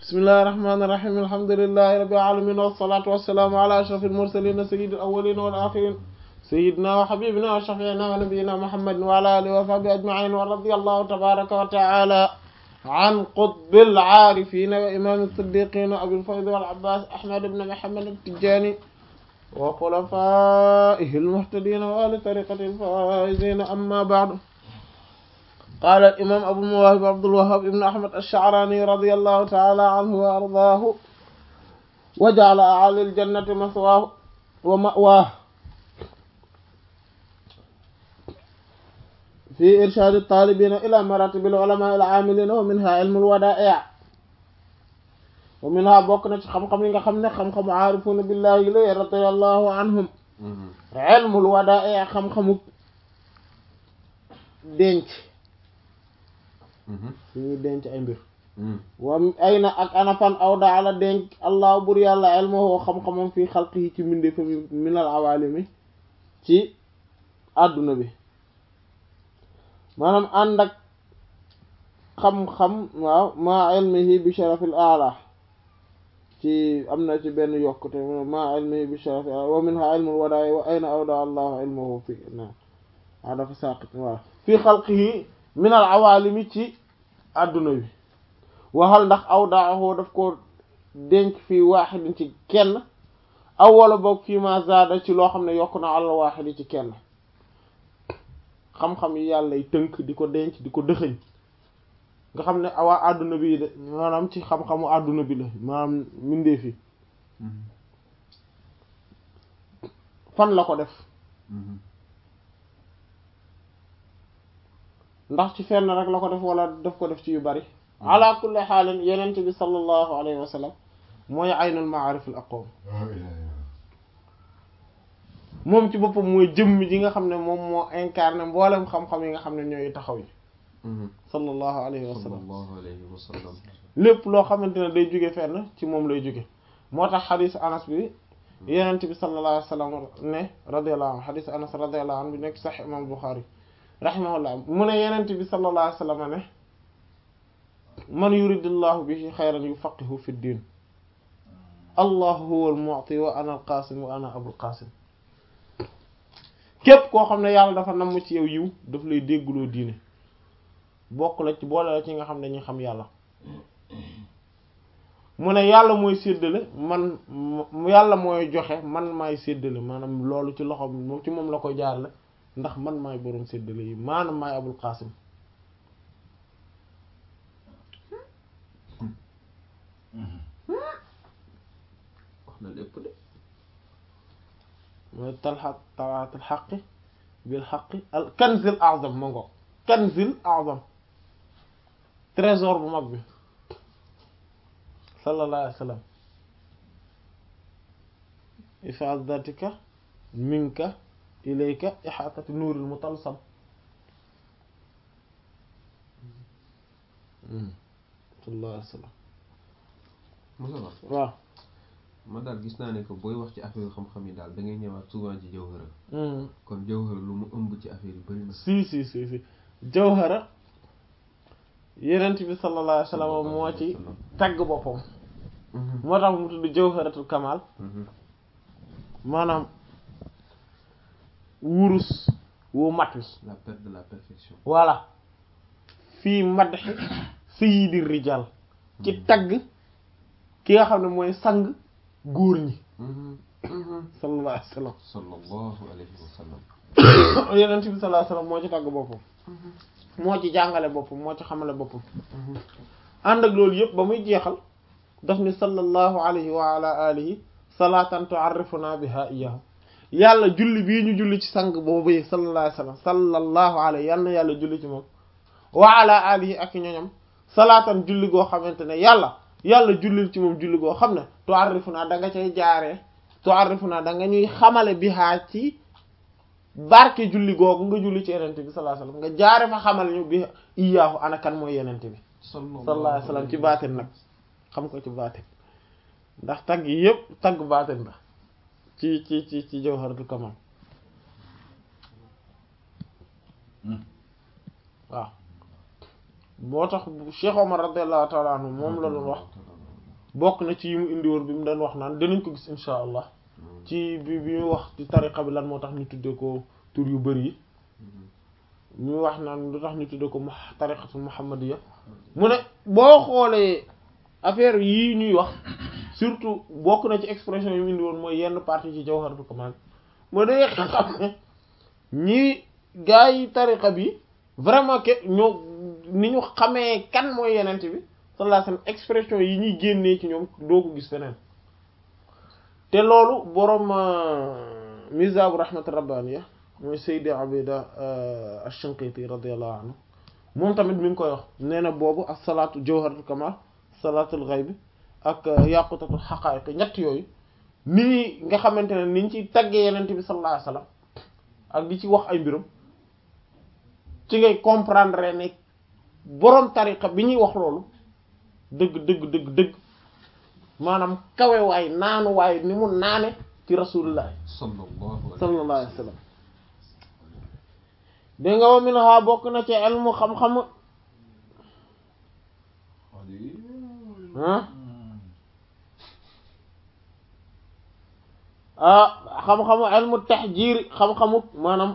bismillahi rahmaani rahiim alhamdulillahi rabbil aalamiin wassalaatu wassalaamu ala ashrafil mursaliin sayyidil awwaliina wal aaxiriin sayyidinaa wa habiibinaa wa shafii'inaa wa nabiyyinaa muhammadin wa ala aalihi wa sahbihi ajma'iin wa radiyallahu tabaaraka wa ta'aalaa an qutbil aarifiina wa imaamil siddiiqiina abil faydi wal abbaas ahmad ibn muhammad at-tijaani wa xulafaa'ihil muhtadiina wa ahli tariiqatihil faa'iziina ammaa ba'du قال الإمام أبو المواهب عبد الوهاب ابن أحمد الشعراني رضي الله تعالى عنه وأرضاه وجعل أعالي الجنة مثواه ومأواه في إرشاد الطالبين إلى مراتب العلماء العاملين ومنها علم الودائع ومنها بوكنا خم خم ليغا خمنا خم خم عارفون بالله إليه رضي الله عنهم علم الودائع خم خم دنج suñuy denc ay mbir wa ay na ak anafan aw daala denc allah bur yàlla elmahoo xam-xamam fii xalqi yi ci mbinde fa minal awalimi ci àdduna bi maanaam ànd ak xam-xam waaw maa ilmihi bi sharafil ala ci am na ci benn yokkute maa ilmihi bi sharafil ala wa minha ilmul wadaay wa ayna awda allahu ilmahu fi na waa dafa saqit waaw fii xalqihi minal awalimi ci àdduna bi waxal ndax aw daaxoo daf ko denc fii waaxidin ci kenn aw wala boog fii ma zaada ci loo xam ne yokk na àll waaxidi ci kenn xam-xam yi yàlla tënk di ko denc di ko dëxëñ nga xam ne awaa àdduna bi de maanaam ci xam-xamu àdduna bi la maanaam mindee fi fan la ko def ndax ci fenn rek la ko def wala daf ko def ci yu bari ala kulli xaalin yenent bi sallallahu alayhi wa sallam mooy aynul maarif al aqwam moom ci boppam mooy jëmm ji nga xam ne moom moo incarné mboolem xam-xam yi nga xam ne ñooy taxaw yi sallallahu alayhi wa sallam lépp loo xamante ne day jóge fenn ci moom lay jóge moo tax xadiis anas bi yenent bi sallallahu alayhi wa sallam ne radiyallahu anhu xadiis anas radiyallahu anhu bi nekk sax imam Buxaari rahimahullah mu ne yenent bi sallallahu alayhi wa sallam ne man yuridillahu bihi xayran yufaqihu fi ddin allahu huwa al-mu'ti wa ana al-qasim wa ana abul qasim képp koo xam ne yàlla dafa namm ci yow yiw daf lay déggloo diine bokk la ci boole la ci nga xam ne ñu xam yàlla mu ne yàlla mooy séddale man yàlla mooy joxe man maay séddale maanaam loolu ci loxo moom ci moom la koy jaarale ndax man maay boroom séddale yi maanaam maay abul qaasim wax na lépp de mooy talxaq talaatul xaqi bil xaqi al kanzil azam ma ngo kanzil azam trésor bu mag bi sallallahu alayhi wa sallam ifadatika minka ilayka ixaatati nuuril mutalsam sallallahu alayhi wa sallam Moussa Ba waaw man daal gis naa ne que booy wax ci affaire xam-xam yi daal da ngay ñëwaat souvent ci jawhara kon jawhara lu mu ëmb ci affaire yi bëri na si si si si jawhara yenent bi sallallahu alayhi wa sallam moo ci tagg boppam moo tax mu tudd jawharatul kamal maanaam wurus wu mat wi la perte de la perfection voilà fii madh sayyidi rijal ci tagg ki nga xam ne mooy sang góor ñi sallallahu alayhi wa sallam sallallahu alayhi wa sallam yenent bi sallallahu alayhi wa sallam moo ci tagg boppam moo ci jàngale boppam moo ci xamale boppam ànd ak loolu yëpp ba muy jeexal daf ni sallallahu alayhi wa ala alihi salatan tu'arrifuna biha iyyahu yàlla julli bii ñu julli ci sang boobu yi sallallahu alayhi wa sallam sallallahu alayhi yal na yàlla julli ci moom wa ala alihi ak ñoñam salaatan julli goo xamante ne yàlla yàlla jullil ci moom julli goo xam ne tu'arrifuna da nga cay jaaree tu'arrifuna da nga ñuy xamale biha ci barke julli googu nga julli ci yenente bi sallallahu alayhi wasallam nga jaare fa xamal ñu bi iyaahu ana kan mooy yenente bi sallallahu alayhi wasallam ci baatin nag xam ko ci baatin ndax tagg yi yëpp tagg baatin la ci ci ci ci jawharatul kamal waaw moo tax Cheikh Omar radiyallahu ta'ala anhu moom la doon wax bokk na ci yi mu indi woon bi mu doon wax naan dinañ ko gis insha allah ci bi bi mu wax ci tariqa bi lan moo tax ñu tuddee ko tur yu bari yi ñu wax naan lu tax ñu tuddee ko tariqatu muhammadiya mu ne boo xoolee affaire yii ñuy wax surtout bokk na ci expression yi mu indi woon mooy yenn partie ci jawharatul kamal moo day xam ne ñii gaa yi tariqa bi vraiment que ñoo ni ñu xamee kan mooy yenent bi sallallahu alayhi wasallam expression yi ñuy génnee ci ñoom doo ko gis feneen te loolu boroom mizabu rahmat rabbaniya mooy Seydi Abida ash-Shinqiti radiyallahu anhu moom tamit mi ngi koy wax nee na boobu ak salaatu jawharatul kamal salaatul ghayb ak yaqutatul haqa'iq ñett yooyu nii nga xamante ne niñ ci taggee yenent bi sallallahu alayhi wasallam ak di ci wax ay mbirum ci ngay comprendre ne boroom tariqa bi ñuy wax loolu dëgg dëgg dëgg dëgg maanaam kawe waay naanu waay ni mu naane ci rasulullah sallallahu alayhi wa sallam dégg nga wa min ha bokk na ci ilmu xam-xam ah xam-xamu ilmu tahjir xam-xamu maanaam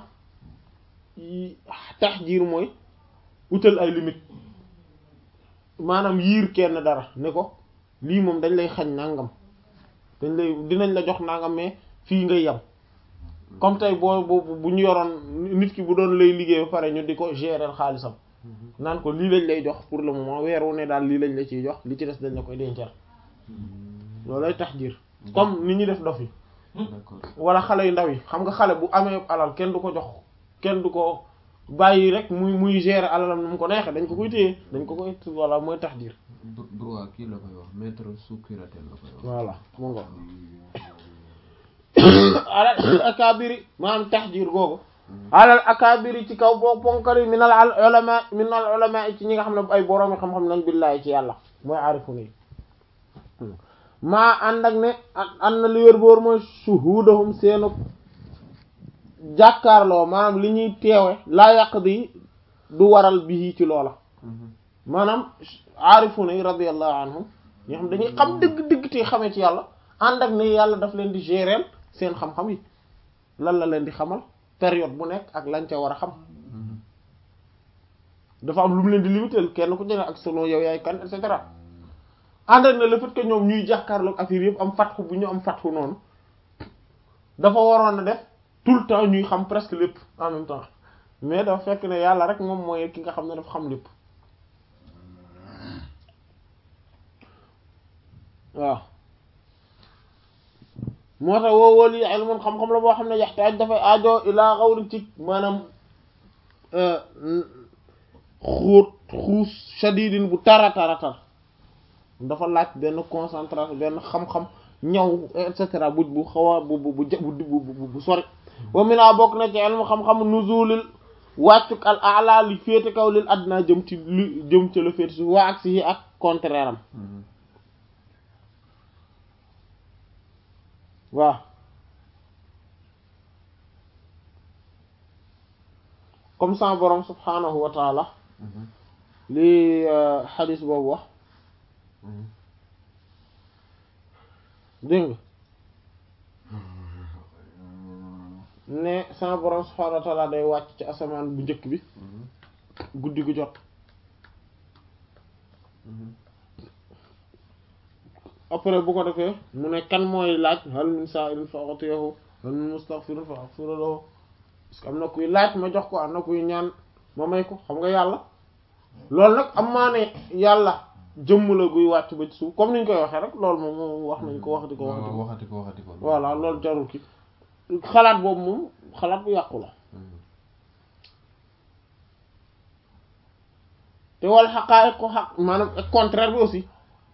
tahjir mooy utal ay limite maanaam yiir kenn dara ne ko lii moom dañ lay xañ nangam dañ lay dinañ la jox nangam mais fii ngay yem comme tey boo bu bu ñu yoroon nit ki bu doon lay liggéey ba pare ñu di ko gérer xaalisam naan ko lii lañ lay jox pour le moment weer wu ne daal lii lañ la ciy jox li ci des dañ la koy dencal loolu lay tahjir comme ni ñuy def dof yi wala xale yu ndaw yi xam nga xale bu amee alal kenn du ko jox kenn du ko bàyyi rek muy muy gérer alalam nu mu ko neexee dañ ko koy téye dañ ko koy voilà mooy tahjir droit kii la koy wax maître sous curatelle la koy wax voilà mu ngo alal akabiri maanaam tahjir googu alal akabiri ci kaw boo ponkali minal ulama minal ulama ci ñi nga xam ne ay boroomi xam-xam lañ billaahi ci yàlla mooy aarifu nii maa ànd ak ne ànd na li wér boor mooy shuhudahum seenu jàkkaarloo maanaam li ñuy teewe laa yàq di du waral bii ci loola maanaam aarifuna yi radiyallahu anhum ñoo xam dañuy xam dëgg-dëgg te xamee ci yàlla ànd ak ne yàlla daf leen di gérer seen xam-xam yi lan la leen di xamal période bu nekk ak lañ ca war a xam dafa am lu mu leen di limiter kenn ku jëne ak selon yow yaay kan et cetera ànd ak ne le fait que ñoom ñuy jàkkaarloog affaire yëpp am fatxu bu ñu am fatxu noonu dafa waroon a def tout le temps ñuy xam presque lépp en même temps mais dafa fekk ne yàlla rek moom mooy ki nga xam ne dafa xam lépp waaw moo tax woo wóol yi ilmun xam-xam la boo xam ne yaxtaaj dafay aajo ilaa xawri ci maanaam xóot xuus shadidin bu tara tara tar dafa laaj benn concentration benn xam-xam ñaw et cetera bu bu xaw a bu bu bu bu sori wa mina bokk na ci ilmu xam-xam nuzulil wàccuk al ala li féete kaw lil adna jëm ci li jëm ci la féete suuf waa ak si ak contraire am waaw comme ça borom subhanahu wa taala li xadis boobu wax dégg nga ne sama borom subhanahu wa taala day wàcc ci asamaan bu njëkk bi guddi gu jot après bu ko defee mu ne kan mooy laaj hal min sa'ilin fa u'tiyahu hal min mustaghfirin fa aghfira lahu parce que am na kuy laaj ma jox ko am na kuy ñaan ma may ko xam nga yàlla loolu nag am maa ne yàlla jëmm la guy wàcc ba ci suuf comme ni ñu koy waxee rek loolu moom moom wax nañ ko waxati ko waxati ko waxati ko waxati ko voilà loolu jarul ki xalaat boobu moom xalaat bu yàqu la te wal xaqaa'iq ko xaq maanaam contraire bi aussi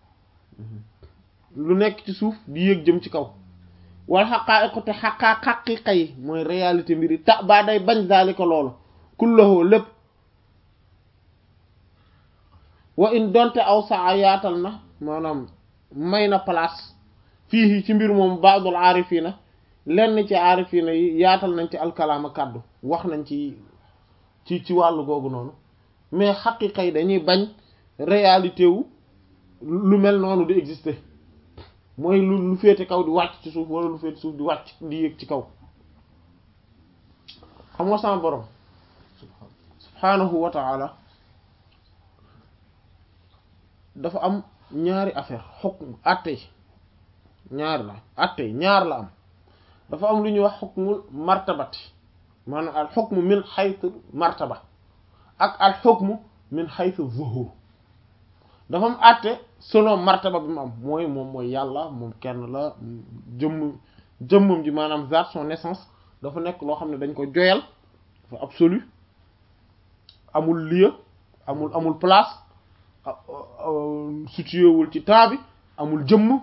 lu nekk ci suuf di yéeg jëm ci kaw wal xaqaa'iq te xaqaa xaqiiqa yi mooy réalité mbir yi ta baa day bañ daalika loolu kullahu lépp wa in donte aw saa yaatal na maanaam may na place fii ci mbir moom baadul aarifiina lenn ci aarifiina yi yaatal nañ ci alkalaama kàddu wax nañ ci ci ci wàllu googu noonu mais xaqiqa yi dañuy bañ réalité wu lu mel noonu di exister mooy lu lu féete kaw di wàcc ci suuf wala lu féete suuf di wàcc di yéeg ci kaw xam nga sama borom subhaanahu wa ta'ala dafa am ñaari affaire xukm àtte ñaar la àtte ñaar la am dafa am lu ñuy wax xukmul martabati maanaam al xukmu min xaytu martaba ak al xukmu min xaytu zuhur dafa am àtte selon martaba bi mu am mooy moom mooy yàlla moom kenn la jëmm jëmmam ji maanaam zaat son naissance dafa nekk loo xam ne dañ ko joyal dafa absolu amul lieu amul amul place situé wul ci temps bi amul jëmm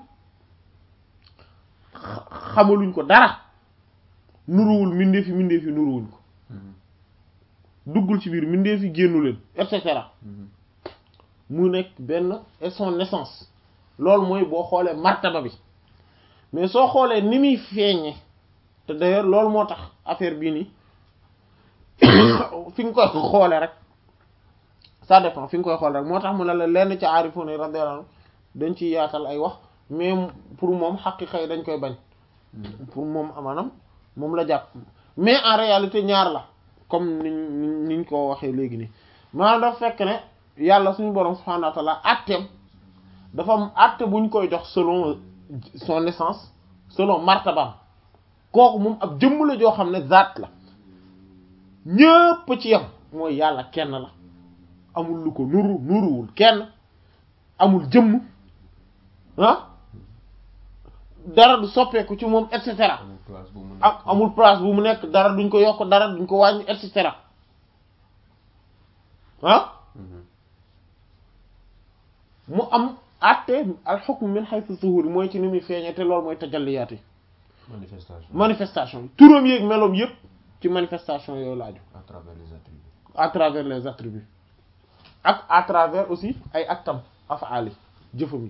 xamaluñ ko dara nuruwul mindeefi mindeefi nuruwuñ ko duggul ci biir mindeefi génnu leen et cetera mu nekk benn et son naissance loolu mooy boo xoolee martaba bi mais soo xoolee ni muy feeñe te d'ailleurs loolu moo tax affaire bii nii fi nga koy xoolee rek ça dépend fi nga koy xool rek moo tax mu ne la lenn ci aarifoon yi radiyallahu anhu dañ ciy yaatal ay wax mais pour moom xaqiqa yi dañ koy bañ pour moom maanaam moom la jàpp mais en réalité ñaar la comme niñ niñ ko waxee léegi nii maanaam dafa fekk ne yàlla suñu borom subhanahu wa ta'ala atteem dafa am atte buñ koy jox selon son naissance selon martabam kooku moom ab jëmm la joo xam ne zaat la ñëpp ci yam mooy yàlla kenn la amul lu ko nuru nuruwul kenn amul jëmm ah dara du soppeeku ci moom et cetera ak amul place bu mu nekk dara duñ ko yokk dara duñ ko wàññi et cetera ah mu am àtte al hukm min haythu zuhur mooy ci ni muy feeñee te loolu mooy tajalliyaat yi manifestation manifestation yi turam yeeg meloom yépp ci manifestation yooyu laaju à travers les attributs à travers les attributs ak à travers aussi ay actam afaali jëfam yi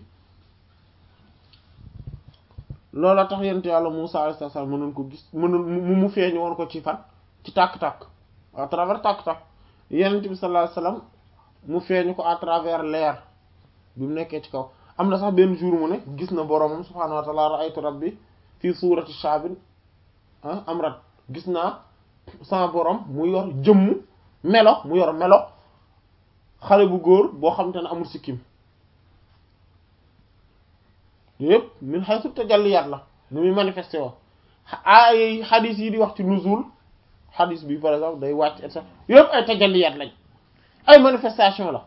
loola tax yent yàlla Musaa alayhi salaam mënoon ko gis mënoon mu mu feeñ woon ko ci fan ci tàkk-tàkk à travers tàkk-tàkk yenent bi sallallahu alayhi wasallam mu feeñu ko à travers leer bi mu nekkee ci kaw am na sax benn jour mu ne gis na boromam subhaanahu wa ta'ala ra'aytu rabbi fii suurati shaabin amrat gis naa sama borom mu yor jëmm melo mu yor melo xale bu góor boo xam te ne amul sikkim yëpp min haythu tajalliyaat la nu muy manifesté woo ay xadis yi di wax ci nuzul xadis bi par exemple day wàcc et cetera yëpp ay tajalliyaat lañ ay manifestation la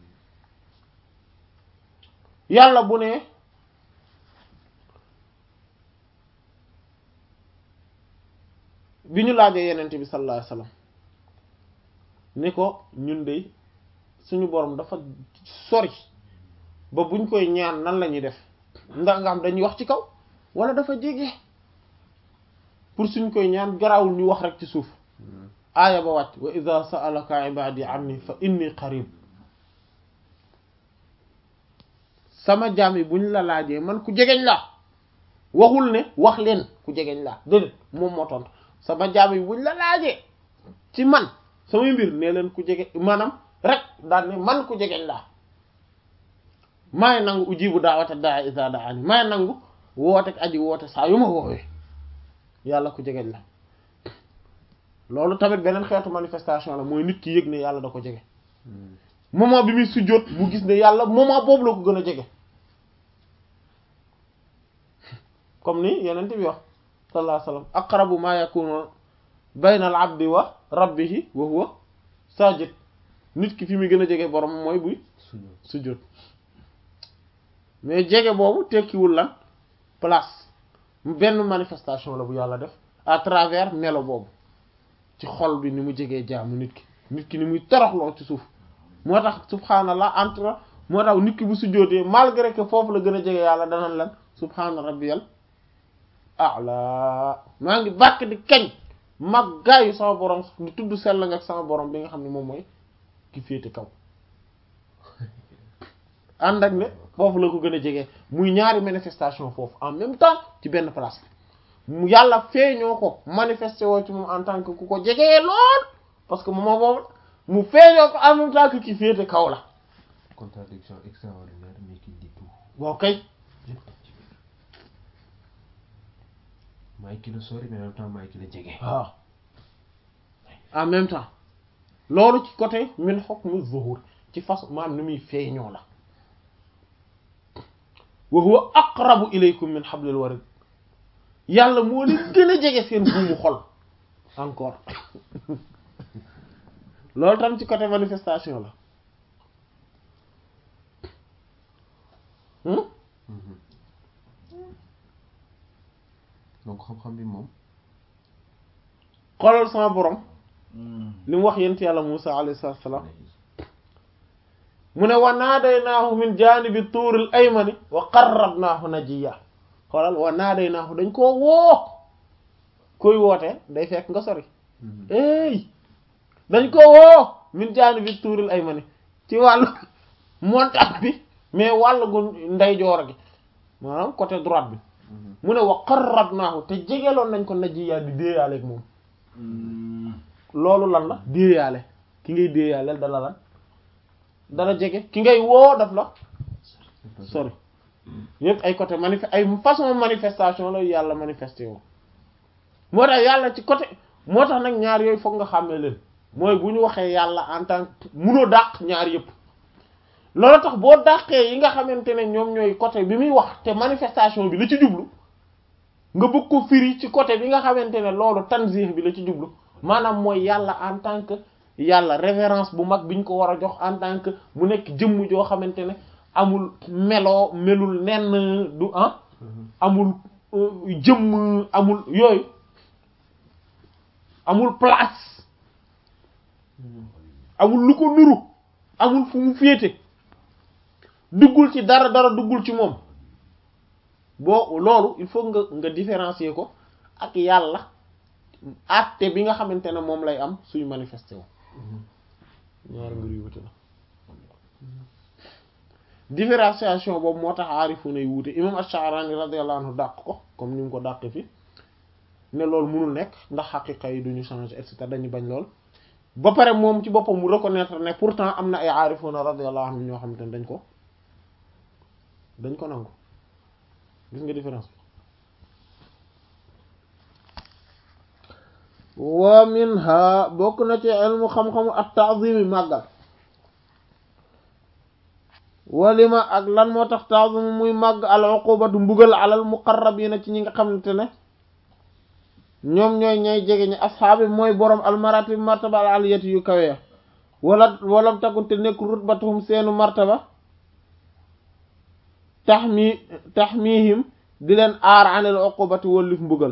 yàlla bu ne bi ñu laajee yenente bi sallallahu alayhi wasallam ni ko ñun de suñu borom dafa sori ba buñ koy ñaan nan la ñuy def ndax nga xam dañuy wax ci kaw wala dafa jege pour suñ koy ñaan garawul ñu wax rek ci suuf aaya ba wàcc wa idha sa'alaka ibadi anni fa inni qarib sama jaam yi buñ la laajee man ku jegeñ laa waxul ne wax leen ku jegeñ laa déedéet moom moo tontu sama jaam yi buñ la laajee ci man samay mbir nee leen ku jege maanaam rek daal ne man ku jegeñ laa maay nangu ujibu daawata daa isa daani maay nangu woote aji woote saa yu ma woowee yàlla ku jegeñ la loolu tamit beneen xeetu manifestation la mooy nit ki yëg ne yàlla da ko jege moment bi muy sujjóot mu gis ne yàlla moment boobu la ko gën a jege comme ni yeneen bi wax sallallahu alayhi wasallam aqrabu ma yakunu bayna al abdi wa rabbihi wa huwa sajid nit ki fi muy gën a jege borom mooy buy sujjóot mais jege boobu tekkiwul lan place benn manifestation la bu yàlla def à travers melo boobu ci xol bi ni mu jegee jaamu nit ki nit ki ni muy toroxloo ci suuf moo tax subhanallah entre moo tax nit ki bu sujjóotee malgré que foofu la gën a jege yàlla danañ lan subhana rabbiyal a'la maa ngi bàkk di kañ mag gaayu sama borom di tudd sell nga ak sama borom bi nga xam ne moom mooy ki féete kaw ànd ak ne foofu la ko gën a jege muy ñaari manifestation foofu en même temps ci benn place mu yàlla feeñoo ko manifesté woo ci moom en tant que ku ko jegee lool parce que moom boobu mu feeñoo ko en même temps que ki féete kaw la contradiction extraordinaire mais qui dit tout boo kay maay ki la sori mais en même temps maay ki la jege. waaw en même temps loolu ci côté min hukmu zuhur ci façon maanaam ni muy feeñoo la wa huwa aqrabu ilaykum min hablil warid yàlla moo leen gën a jege seen buumu xol encore loolu tam ci côté manifestation la donc xam-xam bi moom. xoolal sama borom li mu wax yent yàlla Musa alayhi salaatu salaam mu ne wa naadaynaahu min jaanibi tuuril aymani wa qarrabnaahu najiya xoolal wa naadaynaahu dañ koo woo koy woote day fekk nga sori ey dañ ko woo min jaanibi tuuril aymani ci wàllu montagne bi mais wàllu gu ndeyjoor gi maanaam côté droite bi mu ne wa qarrabnaahu te jegeloon nañ ko najiya di déeyaaleeg moom loolu lan la déeyaale ki ngay déeyaaleel dala lan dala jege ki ngay woo daf la sori yëpp ay côté manifeste ay façon manifestation la yàlla manifesté woo moo tax yàlla ci côté moo tax nag ñaar yooyu foog nga xàmmee leen mooy bu ñu waxee yàlla en tant que munoo dàq ñaar yëpp loolu tax boo dàqee yi nga xamante ne ñoom ñooy côté bi muy wax te manifestation bi la ci jublu nga bëgg ko firi ci côté bi nga xamante ne loolu tanzih bi la ci jublu maanaam mooy yàlla en tant que yàlla révérence bu mag bi ñu ko war a jox en tant que mu nekk jëmm joo xamante ne amul meloo melul nenn du ah amul jëmm amul yooyu amul place amul lu ko nuru amul fu mu féete duggul ci dara dara duggul ci moom boo loolu il faut nga nga différencier ko ak yàlla acte bi nga xamante ne moom lay am suy manifesté wu ñaari mbir yu wuute la différenciation boobu moo tax aarifu nay wuute imam Ash-Sha'rani radiyallahu anhu dàq ko comme ni mu ko dàq fi ne loolu mënul nekk ndax xaqiqa yi duñu changer et cetera dañu bañ lool ba pare moom ci boppam mu reconnaître ne pourtant am na ay aarifuna radiyallahu anhum ñoo xamante ne dañ ko dañ ko nangu gis nga différence wa minha bokk na ci ilmu xam-xamu at ta'zimi màggal walima ak lan moo tax ta'zimu muy màgg al uqubatu mbugal alal muqarrabina ci ñi nga xamante ne ñoom ñooy ñay jege ñi asxaabi mooy borom al maratib martaba al aliyati yu kawe wala walam takunte nekk rutbatuhum seenu martaba taxmi taxmihim di leen aar anil uqubati wallif mbugal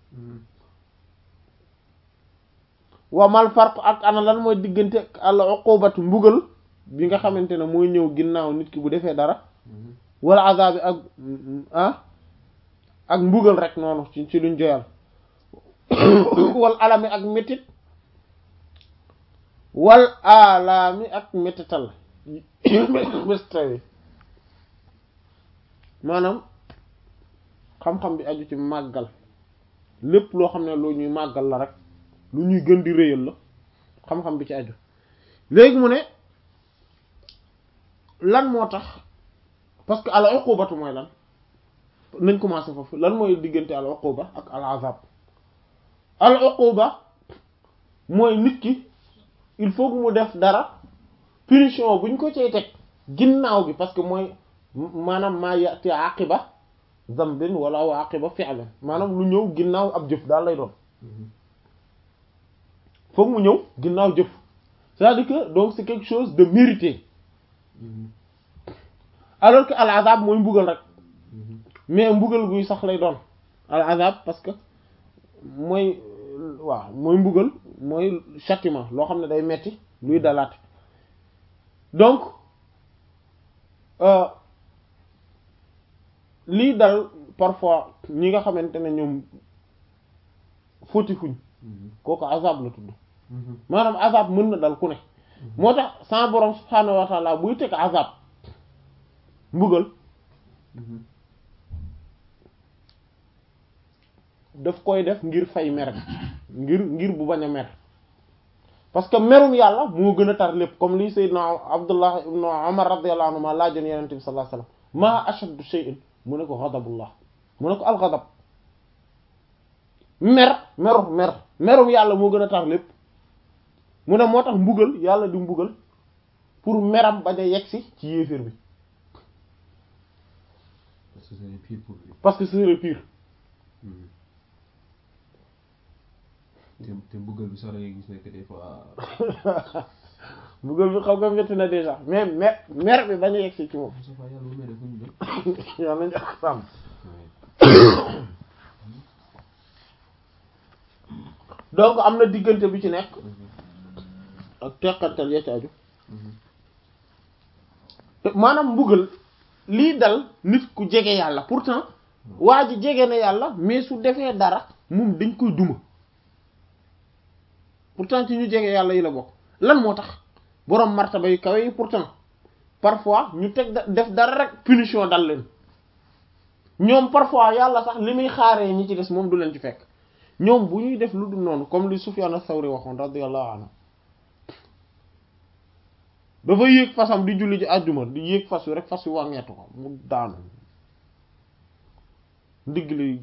wa mal farq ak ana lan mooy diggante al uqubatu mbugal bi nga xamante ne mooy ñëw ginnaaw nit ki bu defee dara wala azabi ak ah ak mbugal rek noonu ci ci luñ joyal wal alami ak métit wal alami ak métital métital maanaam xam-xam bi aju ci màggal lépp loo xam ne lu ñuy màggal la rek lu ñuy gën di réyal la xam-xam bi ci aju léegi mu ne lan moo tax parce que al uqubatu mooy lan nañ commencé foofu lan mooy diggante al uquba ak al azab al uquba mooy nit ki il faut que mu def dara punition buñ ko cay teg ginnaaw bi parce que mooy maanaam maa yati aqiba zambin wala wa aqiba fi'lin maanaam lu ñëw ginnaaw ab jëf daal lay doon foog mu ñëw ginnaaw jëf c'est-à-dire que donc c'est quelque chose de mérité alors que al azab mooy mbugal rek mais mbugal guy sax lay doon al azab parce que mooy waaw mooy mbugal mooy châtiment loo xam ne day metti luy dalaat donc lii dal parfois ñi nga xamante ne ñoom fóotifuñ kooku azab la tudd maanaam azab mën na dal ku ne moo tax sa borom subhaanahu wa taala buy teg azab mbugal daf koy def ngir fay mer ngir ngir bu bañ a mer parce que merum yàlla moo gën a tar lépp comme lii sayyidna abdullah ibn umar radiyallahu anhu ma laajoon yenente bi sallallahu alayhi wasallam ma ashaddu shay'in mu ne ko ghadabullah mu ne ko al ghadab mer meru mer merum yàlla moo gën a tar lépp mu ne moo tax mbugal yàlla di mbugal pour meram bañ a yegsi ci yéeféer bi parce que c'est pire pour lui. parce que ce serait pire te te mbugal bi sax da ngay gis ne que des fois mbugal bi xaw nga métti na déjà mais mer mer bi bañ a yegsi ci moom Moussa Fall yàlla bu mere fu ñu jëm. yàlla nañu ak sàmm donc am na diggante bi ci nekk ak teqantal ya ci aju te maanaam mbugal lii dal nit ku jege yàlla pourtant waa ji jege na yàlla mais su defee dara moom dañ koy duma pourtant ci ñu jege yàlla yi la bokk lan moo tax boroom martaba yu kawe yi pourtant parfois ñu teg da- def dara rek punition dal leen ñoom parfois yàlla sax li muy xaaree ñi ci des moom du leen ci fekk ñoom bu ñuy def lu dul noonu comme li Sufyan as-Sawri waxoon radiyallahu anhu dafa yéeg fasam di julli ji àjjuma di yéeg fas wi rek fas wi wàññeetu ko mu daanu ndigg li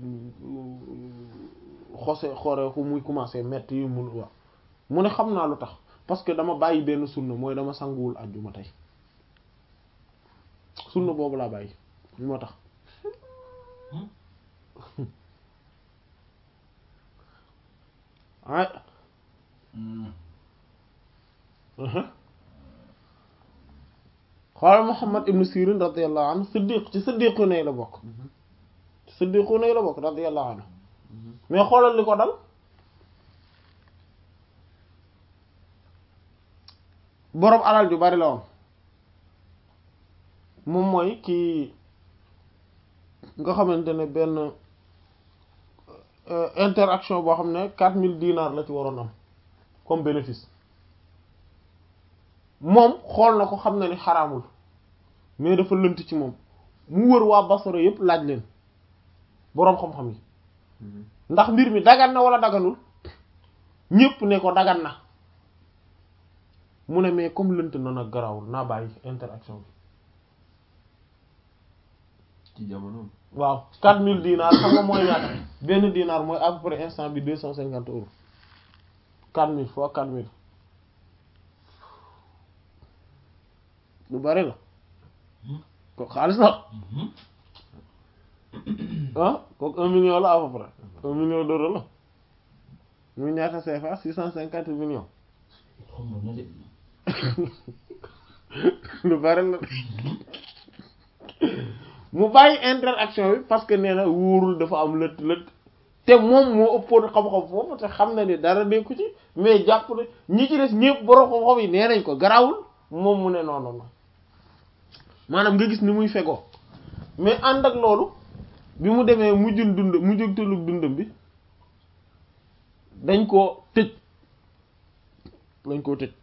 xose xore fu muy commencé metti yi mun wax mu ne xam naa lu tax parce que dama bàyyi benn sunna mooy dama sanguwul àjjuma tey sunna boobu laa bàyyi moo tax ah xoolal Muhammad ibn Sirin radiyallahu anhu siddiq ci siddiqu ne la bokk ci siddiqu ne la bokk radiyallahu anhu mais xoolal li ko dal boroom alal ju bari la woon moom mooy kii nga xamante ne benn interaction boo xam ne quatre mille dinars la ci waroon am comme bénéfice moom xool na ko xam na ni xaraamul mais dafa lënt ci moom mu wër waa Basra yépp laaj leen boroom xam-xam yi ndax mbir mi dagan na wala daganul ñépp ne ko dagan na mu ne mais comme lënt na nag garawul naa bàyyi interaction bi ci jamonoom. waaw quatre mille dinars xam nga mooy ñaata benn dinar mooy à peu près instant bi deux cent cinquante euros quatre mille fois quatre mille lu bari la ko xaalis la ah kooku un million la à peu près un million d'euros la muy ñaata CFA six cent cinquante millions lu bari la mu bàyyi interaction bi parce que nee na wóorul dafa am lët lët te moom moo ëppoon xam-xam foofu te xam na ni dara nekku ci mais jàpp ne ñi ci des ñëpp borom xam-xam yi nee nañ ko garawul moom mu ne non non non maanaam nga gis ni muy fegoo mais ànd ak loolu bi mu demee mujjul dund mujjultulug dundam bi dañ koo tëj dañ koo tëj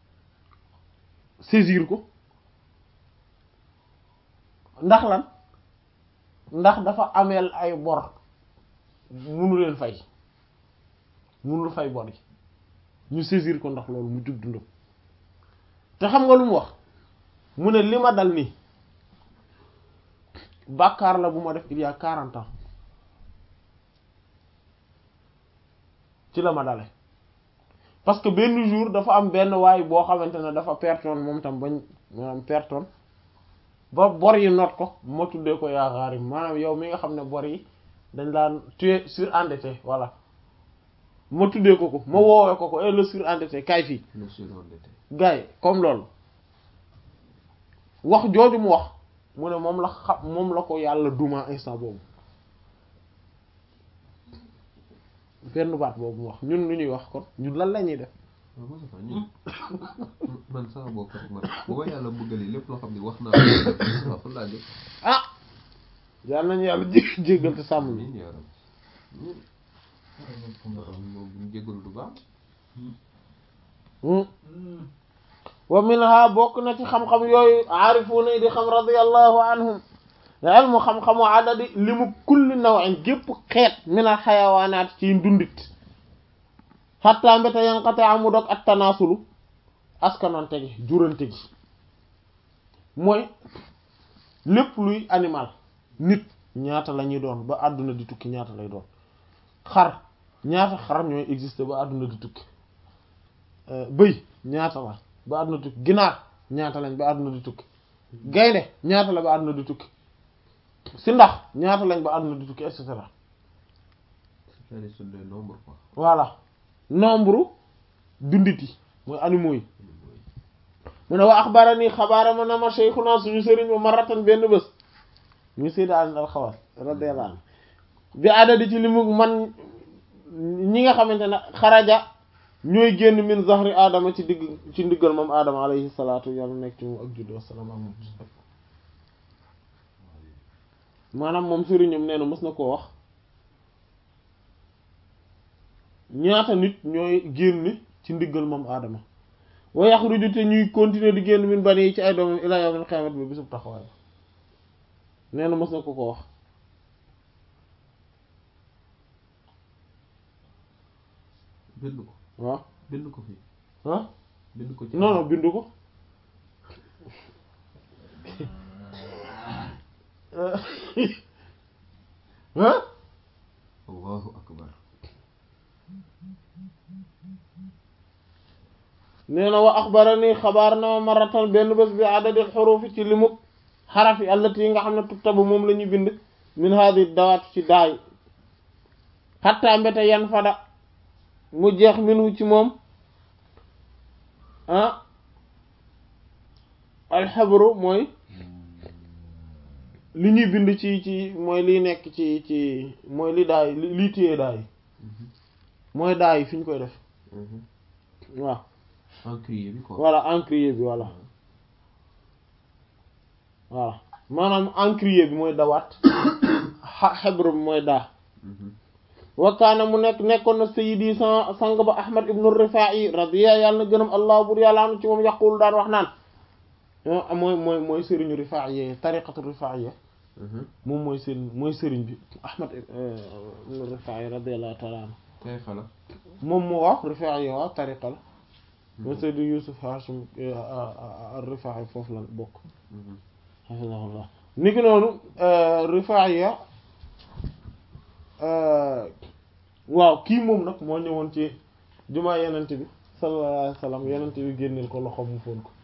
saisir ko ndax lan ndax dafa ameel ay bor munu leen fay munul fay bor yi ñu saisir ko ndax loolu mu jug dundam te xam nga lu mu wax mu ne li ma dal nii bàkkaar la bu ma def il y a quarante ans ci la ma dale parce que benn jour dafa am benn waay boo xamante ne dafa pertoon moom tam bañ maanaam pertoon ba bor yi noot ko ma tuddee ko yaa xaarim maanaam yow mi nga xam ne bor yi dañ daan tu es surendetté voilà ma tuddee ko ko ma woowee ko ko et le surendetté kay fii le surendetté. gars yi comme loolu wax jooju mu wax mu ne moom la xam moom la ko yàlla duma instant boobu benn baat boobu mu wax ñun lu ñuy wax kon ñun lan la ñuy def waaw Moussa Fall ñun man sama bopp rek man bu ma yàlla bëggalee lépp loo xam ne wax naa ko waaw fan laa jëm. ah yàlla nañu yàlla jé jéggal te sàmm ñu amiin yaa rabbi. moom bu ñu jégalu du baax. wa minha bokk na ci xam-xam yooyu aarifuuna yi di xam radiyallahu anhum ilmu xam-xamu adadi li mu kulli naw'in gépp xeet minal xayawaanaat ci ndundit xatta mbéta yanqate amu dog ak tanaasulu askanante gi jurante gi mooy lépp luy animal nit ñaata la ñuy doon ba àdduna di tukki ñaata lay doon xar ñaata xar ñooy exister ba àdduna di tukki bëy ñaata la ba àdduna di tukki ginaar ñaata lañ ba àdduna di tukki gaynde ñaata la ba àdduna di tukki si ndax ñaata lañ ba àdduna di tukki et cetera c'est-à-dire sur le nombre quoi voilà nombre dundit yi mooy animaux yi mu ne wa axbarani xabaara ma na ma cheikhuna suñu sëriñ ba maratan benn bés ñu sayda al alxawas radiyallahu anhu bi adadi ci li mu man ñi nga xamante ne xaraja ñooy génn min zahri aadama ci digg ci ndiggal moom aadama alayhi salaatu yàlla nekk ci moom ak juddu wasalaam ak moom maanaam moom sëriñam nee na mës na koo wax ñaata nit ñooy génn ci ndiggal moom aadama wa yaxruju te ñuy continuer di génn min bani yi ci ay doomam ila yawmil qiyaamati bi bisub taxawaay nee na mës na ko ko wax bind ko waaw bind ko fi ah bind ko ci non non bindu ko ah allahu akbar nee na wa axbarani xabaar na ma maratan benn bés bi adadil xurufi ci limub xaraf yi allati yi nga xam ne tuktabu moom la ñuy bind min hadi dawaat ci daay xatta mbete yan fada mu jeex minu ci moom ah alxabru mooy li ñuy bind ci ci mooy liy nekk ci ci mooy li daay li liy téye daay mooy daay fi ñu koy def waaw encrier bi quoi voilà encrier bi voilà voilà maanaam encrier bi mooy dawaat xa xebru bi mooy daa wakkaana mu nekk nekkoon na sayidi sa sang ba ahmad ibnu rifaa'i radiya yàlla na gënam allah bur yàlla anu ci moom yaqul daan wax naan mooy mooy mooy sëriñu rifaa'i tariqatu rifaa'i moom mooy seen mooy sëriñ bi ahmad ibnu rifaa'i radiyallahu ta'ala anhu tey xala moom moo wax rifaa'i waaw tariqa la mooy sayidi yusuf hashim rifaa'i foofu la bokk hafizahullah niki noonu rifaa'i waaw kii moom nag moo ñëwoon ci jumaa yenente bi sallallahu alayhi wa sallam yenente bi génneel ko loxoom mu foon ko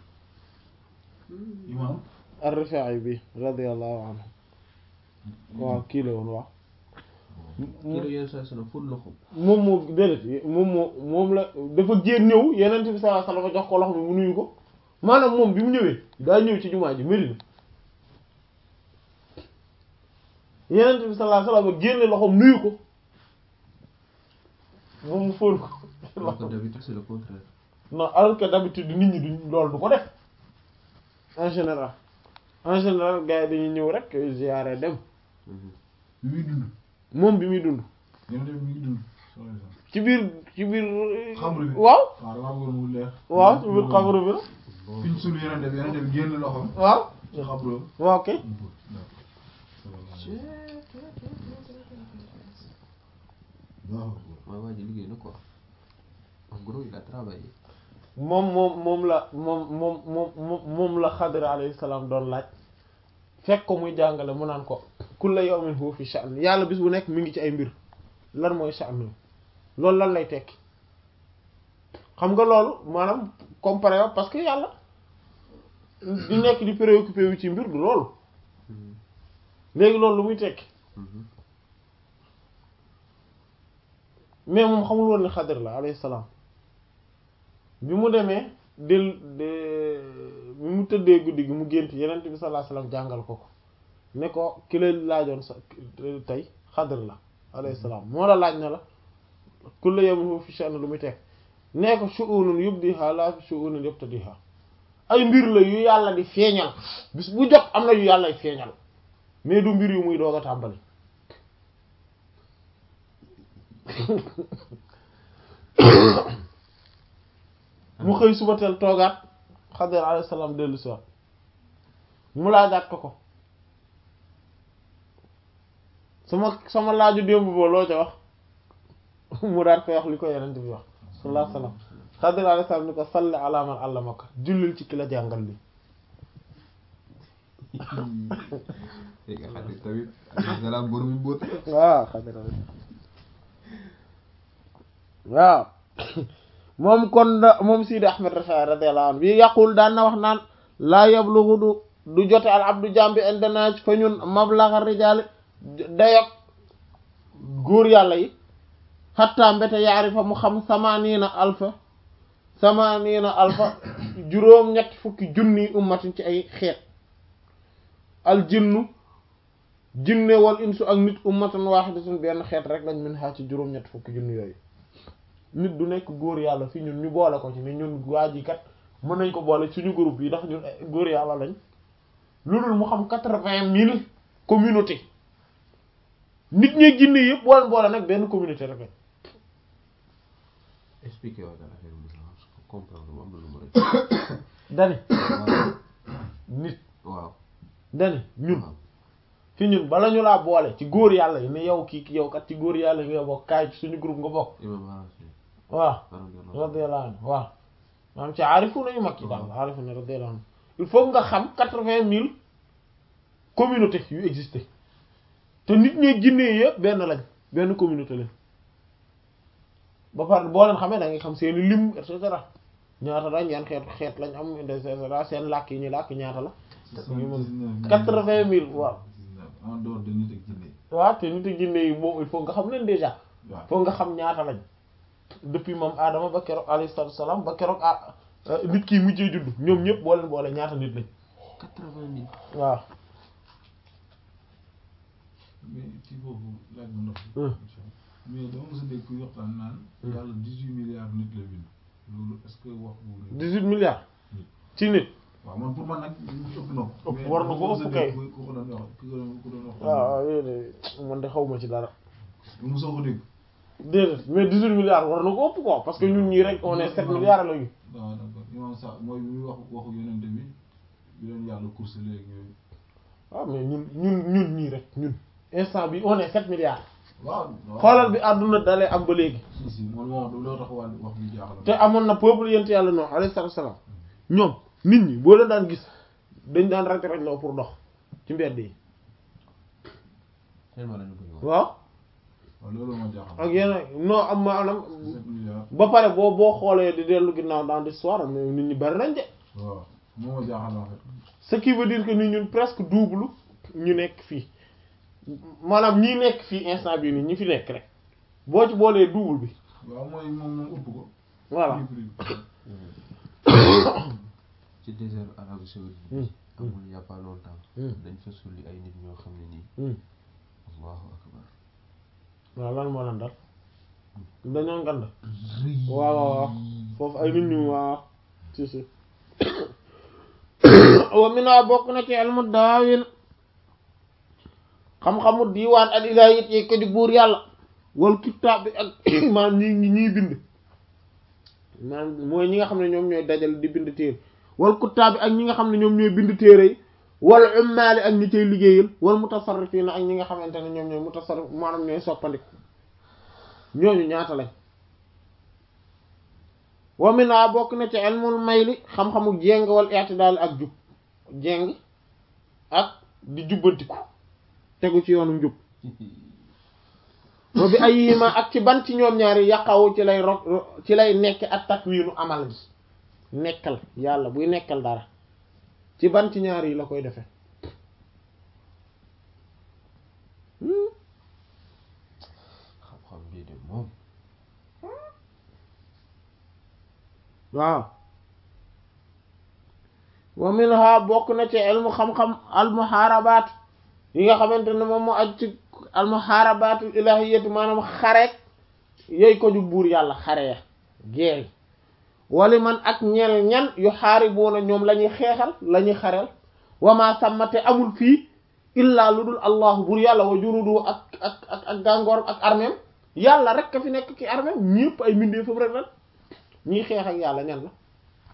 imam ar-Rifaa'i bi radiyallahu anhu waaw kii la woon waaw kii la yenn saa sana fóot loxo moom moo déedéet moom moo moom la dafa génn ñëw yenente bi sallallahu alayhi wa sallam jox ko loxo bi mu nuyu ko maanaam moom bi mu ñëwee daa ñëw ci jumaa ji Medina yenente bi sallallahu alayhi wa sallam génne loxoom nuyu ko moom mu fóon ko alors que d'habitude c'est le contraire non alors que d'habitude nit ñi duñ loolu du ko def en général en général gars yi dañuy ñëw rek ziyaare dem bi muy dund moom bi muy dund yéen tamit mi ngi dund sallallahu alayhi wasallam ci biir ci biir Xabru bi. waaw waaw damaa bëggoon mu leer waaw ci biir xabru bi la fi ñu suul yeneen bi yeneen bi génn loxoom waaw ci xabru waaw ok waaw waaw waa ji liggéey na quoi en gros il a travaillé moom moom moom la moom moom moom moom la Xadir alayhi salaam doon laaj fekk ko muy jàngale mu naan ko kulla yawmin huwa fi sha'n yàlla bis bu nekk mi ngi ci ay mbir lan mooy sha'n loolu lan lay tekki xam nga loolu maanaam comparé parce que yàlla di nekk di préoccupé wu ci mbir du loolu léegi loolu lu muy tekki mais moom xamul woon ne Xadir la alayhi salaam bi mu demee del de bi mu tëddee guddi gi mu gént yenent bi sallallahu alayhi wasallam jàngal ko ko ne ko ki la laajoon sa tey Xadir la alayhi salaam moo la laaj ne la kullu yawmin huwa fi sha'n lu muy teg nee ko shu'unun yubdiha la shu'unun yabtadiha ay mbir la yu yàlla di feeñal bis bu jot am na yu yàllay feeñal mais du mbir yu muy doog a tàmbali mu xëy suba teel toogaat Xadir alayhi salaam dellu si waat mu laajaat ko ko sama sama laaju démb boo loo ca wax mu daat koy wax li ko yeneen bi wax sallallahu alayhi wasallam Xadir alayhi salaam ni ko salli ala man allamaka jullil ci ki la jàngal li dégg nga Xadir tamit alayhi salaam borom mbóot waaw Xadir alayhi salaam waaw moom kon da moom Sidi Ahmed Rafaa radiyallahu anhu bi yaqul daan na wax naan laa yablughu du du jote al abdu jambi indana fa ñun mablagha rijaali dayok góor yàlla yi xatta mbete yaarifa mu xam samaniina alfa samaniina alfa juróom ñetti fukki junni ummatin ci ay xeet al jinnu jinne wal insu ak nit ummatan waahidatun benn xeet rek lañ min xaa ci juróom ñetti fukki junni yooyu nit du nekk góor yàlla fi ñun ñu boole ko ci ni ñun waa ji kat mën nañ ko boole suñu groupe yi ndax ñun góor yàlla lañ lu dul mu xam quatre-vingt mille communauté nit ñi jinne yëpp boole boole nag benn communauté rek expliqué waa daal affaire bi parce que comprendre mu am na lu ma rek dani waaw nit waaw dani ñun waaw fi ñun bala ñu laa boole ci góor yàlla yi ne yow kii yow kat ci góor yàlla yi nga bokk kaay ci suñu groupe nga bokk imam Harafi waaw radiyallahu radiyallahu anhu waaw maanaam ci aarifu nañu mag yi daal aarifu na radiyallahu anhu il faut nga xam quatre-vingt mille communauté yu existé te nit ñi jinne yëpp benn lañ benn communauté lañ ba pare boo leen xamee da nga xam seeni lim et cetera ñaata la ñeen xeet xeet lañ am et cetera seen làkk yi ñu làkk ñaata la quatre-vingt mille waaw en dehors de nit ak jinne waaw te nit ak jinne yi moom il faut nga xam leen déjà waaw faut nga xam ñaata lañ depuis moom Adama ba keroog alayhi salaatu salaam ba keroog ah nit kii mujjee judd ñoom ñëpp boo leen boole ñaata nit lañ quatre-vingt mille waaw mais ci boobu laaj bu ndox Hmm. mais dama mos a dégg kuy waxtaan naan yàlla dix-huit milliards nit la bind loolu est-ce que wax bu dix-huit milliards ci nit waaw man pour man nag ëpp na ko Ëpp war na ko ëpp kay. ku ko doon wax ku ko doon ku doon wax waaw waaw yooyu de man de xaw ma ci dara mosoo ko dégg déedéet mais dix-huit milliards war na ko ëpp quoi parce que ñun ñii rek on est sept milliards la ñu waaw d'accord imam sa mooy bi muy wax waxu yonente bi bi leen yàlla course léegi yooyu waaw mais ñun ñun ñun ñii rek ñun instant bi on est sept milliards waaw xoolal bi àdduna dalee am ba léegi si si moom moo loo tax wàll wax bi jaaxal te amoon na peuple yent yàlla Nuh alayhi salaatu salaam ñoom nit ñi boo leen daan gis dañ daan rek rek loo pour dox ci mbedd yi tellement lañu bëri woon waaw waaw loolu moo jaaxal ak yeneen non am maanaam sept milliards ba pare boo boo xoolee di dellu ginnaaw dans l'histoire mais nit ñi bari nañ de waaw moo ma jaaxal en fait ce qui veut dire que ni ñun presque double ñu nekk fii maanaam ñi nekk fii instant bii nii ñi fi nekk rek boo ci boolee double bi waaw mooy moom moom ëpp ko voilà ci désert Arabie Saoudite Hmm. bi amul y a pas longtemps Hmm. dañ fa sulli ay nit ñoo xam ne nii Hmm. allahu akbar waaw lan moo leen dal dañoo ngand rëy waaw waaw waaw foofu ay nit ñu waaw si si wa mina bokk na ci ilmu daawin xam-xamu diiwaan al ilaahiyat yi ko di buur yàlla wal kitaab bi ak maanaam ñi ñi ñiy bind maanaam mooy ñi nga xam ne ñoom ñooy dajal di bind téere wal kitaab bi ak ñi nga xam ne ñoom ñooy bind téere yi wal ummaali ak ñi cay liggéeyal wal mutasarrifiina ak ñi nga xamante ne ñoom ñooy mutasarrif maanaam ñooy soppandik ñooñu ñaata lañ wa mina bokk na ci ilmul mayli xam-xamu jéng wal i'tidaal ak jub jéng ak di jubbantiku tegu ci yoonu njub wa bi ayyima ak ci ban ci ñoom ñaari yàqawu ci lay ro ci lay nekk ak takwiinu amal gi nekkal yàlla buy nekkal dara ci ban ci ñaari yi la koy defe xam-xam bii de moom waaw wa minha bokk na ci ilmu xam-xam almuhaarabaat yi nga xamante ne moom moo aj ci almuhaarabaatu ilahiyatu maanaam xareek yooyu ko ju buur yàlla xare ya geeri wali man ak ñel ñan yu xaaribuuna ñoom la ñuy xeexal la ñuy xareel wama sàmmate amul fii illaa lu dul allahu buur yàlla wa jurudu ak ak ak ak gàngoor ak armeem yàlla rek ka fi nekk ki armeem ñëpp ay mbindee foofu rek lan ñiy xeex ak yàlla ñan la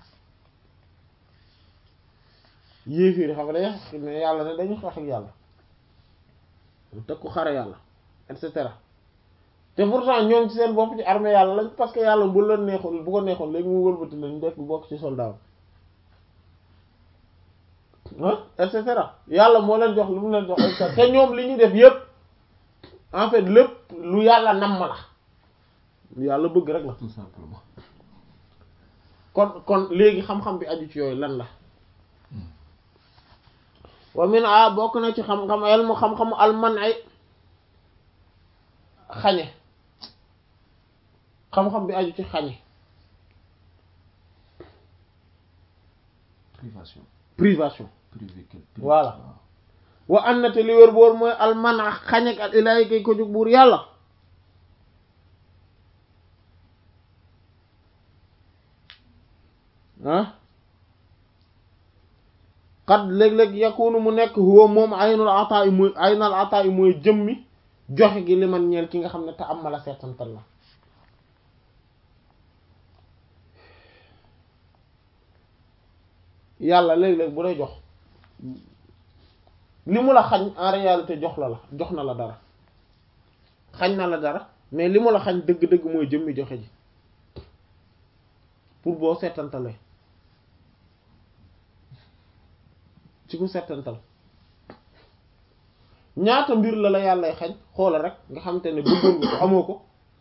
yéefiiri xam nga day ne yàlla ne dañu xeex ak yàlla te ku xare yàlla et cetera te pourtant ñoom ci seen bopp ci armée yàlla lañ parce que yàlla bu leen neexoon bu ko neexoon léegi mu wëlbati lañ def bokk ci soldat ah et cetera yàlla moo leen jox lu mu leen jox et cetera te ñoom li ñuy def yépp en fait lépp lu yàlla namm la yàlla bëgg rek la tout simplement kon kon léegi xam-xam bi aju ci yooyu lan la wa min a bokk na ci xam-xam elmu xam-xamu alman ay xañe xam-xam bi aju ci xañe privation privation privé quel Voilà. wa an na te li wér boor mooy alman a xañek al ilaahi kay ko jóg buur yàlla ah xat léeg-léeg yakunu mu nekk huwa moom aynul ataa yi mooy aynul ataa yi mooy jëmmi joxe gi li man ñeel ki nga xam ne te am ma la seetantal la yàlla léeg-léeg bu lay jox li mu la xañ en réalité jox la la jox na la dara xañ na la dara mais li mu la xañ dëgg-dëgg mooy jëmmi joxe ji pour boo seetantalee ci ku seetantal ñaata mbir la la yàllay xañ xoola rek nga xamante ne bëggoon nga ko amoo ko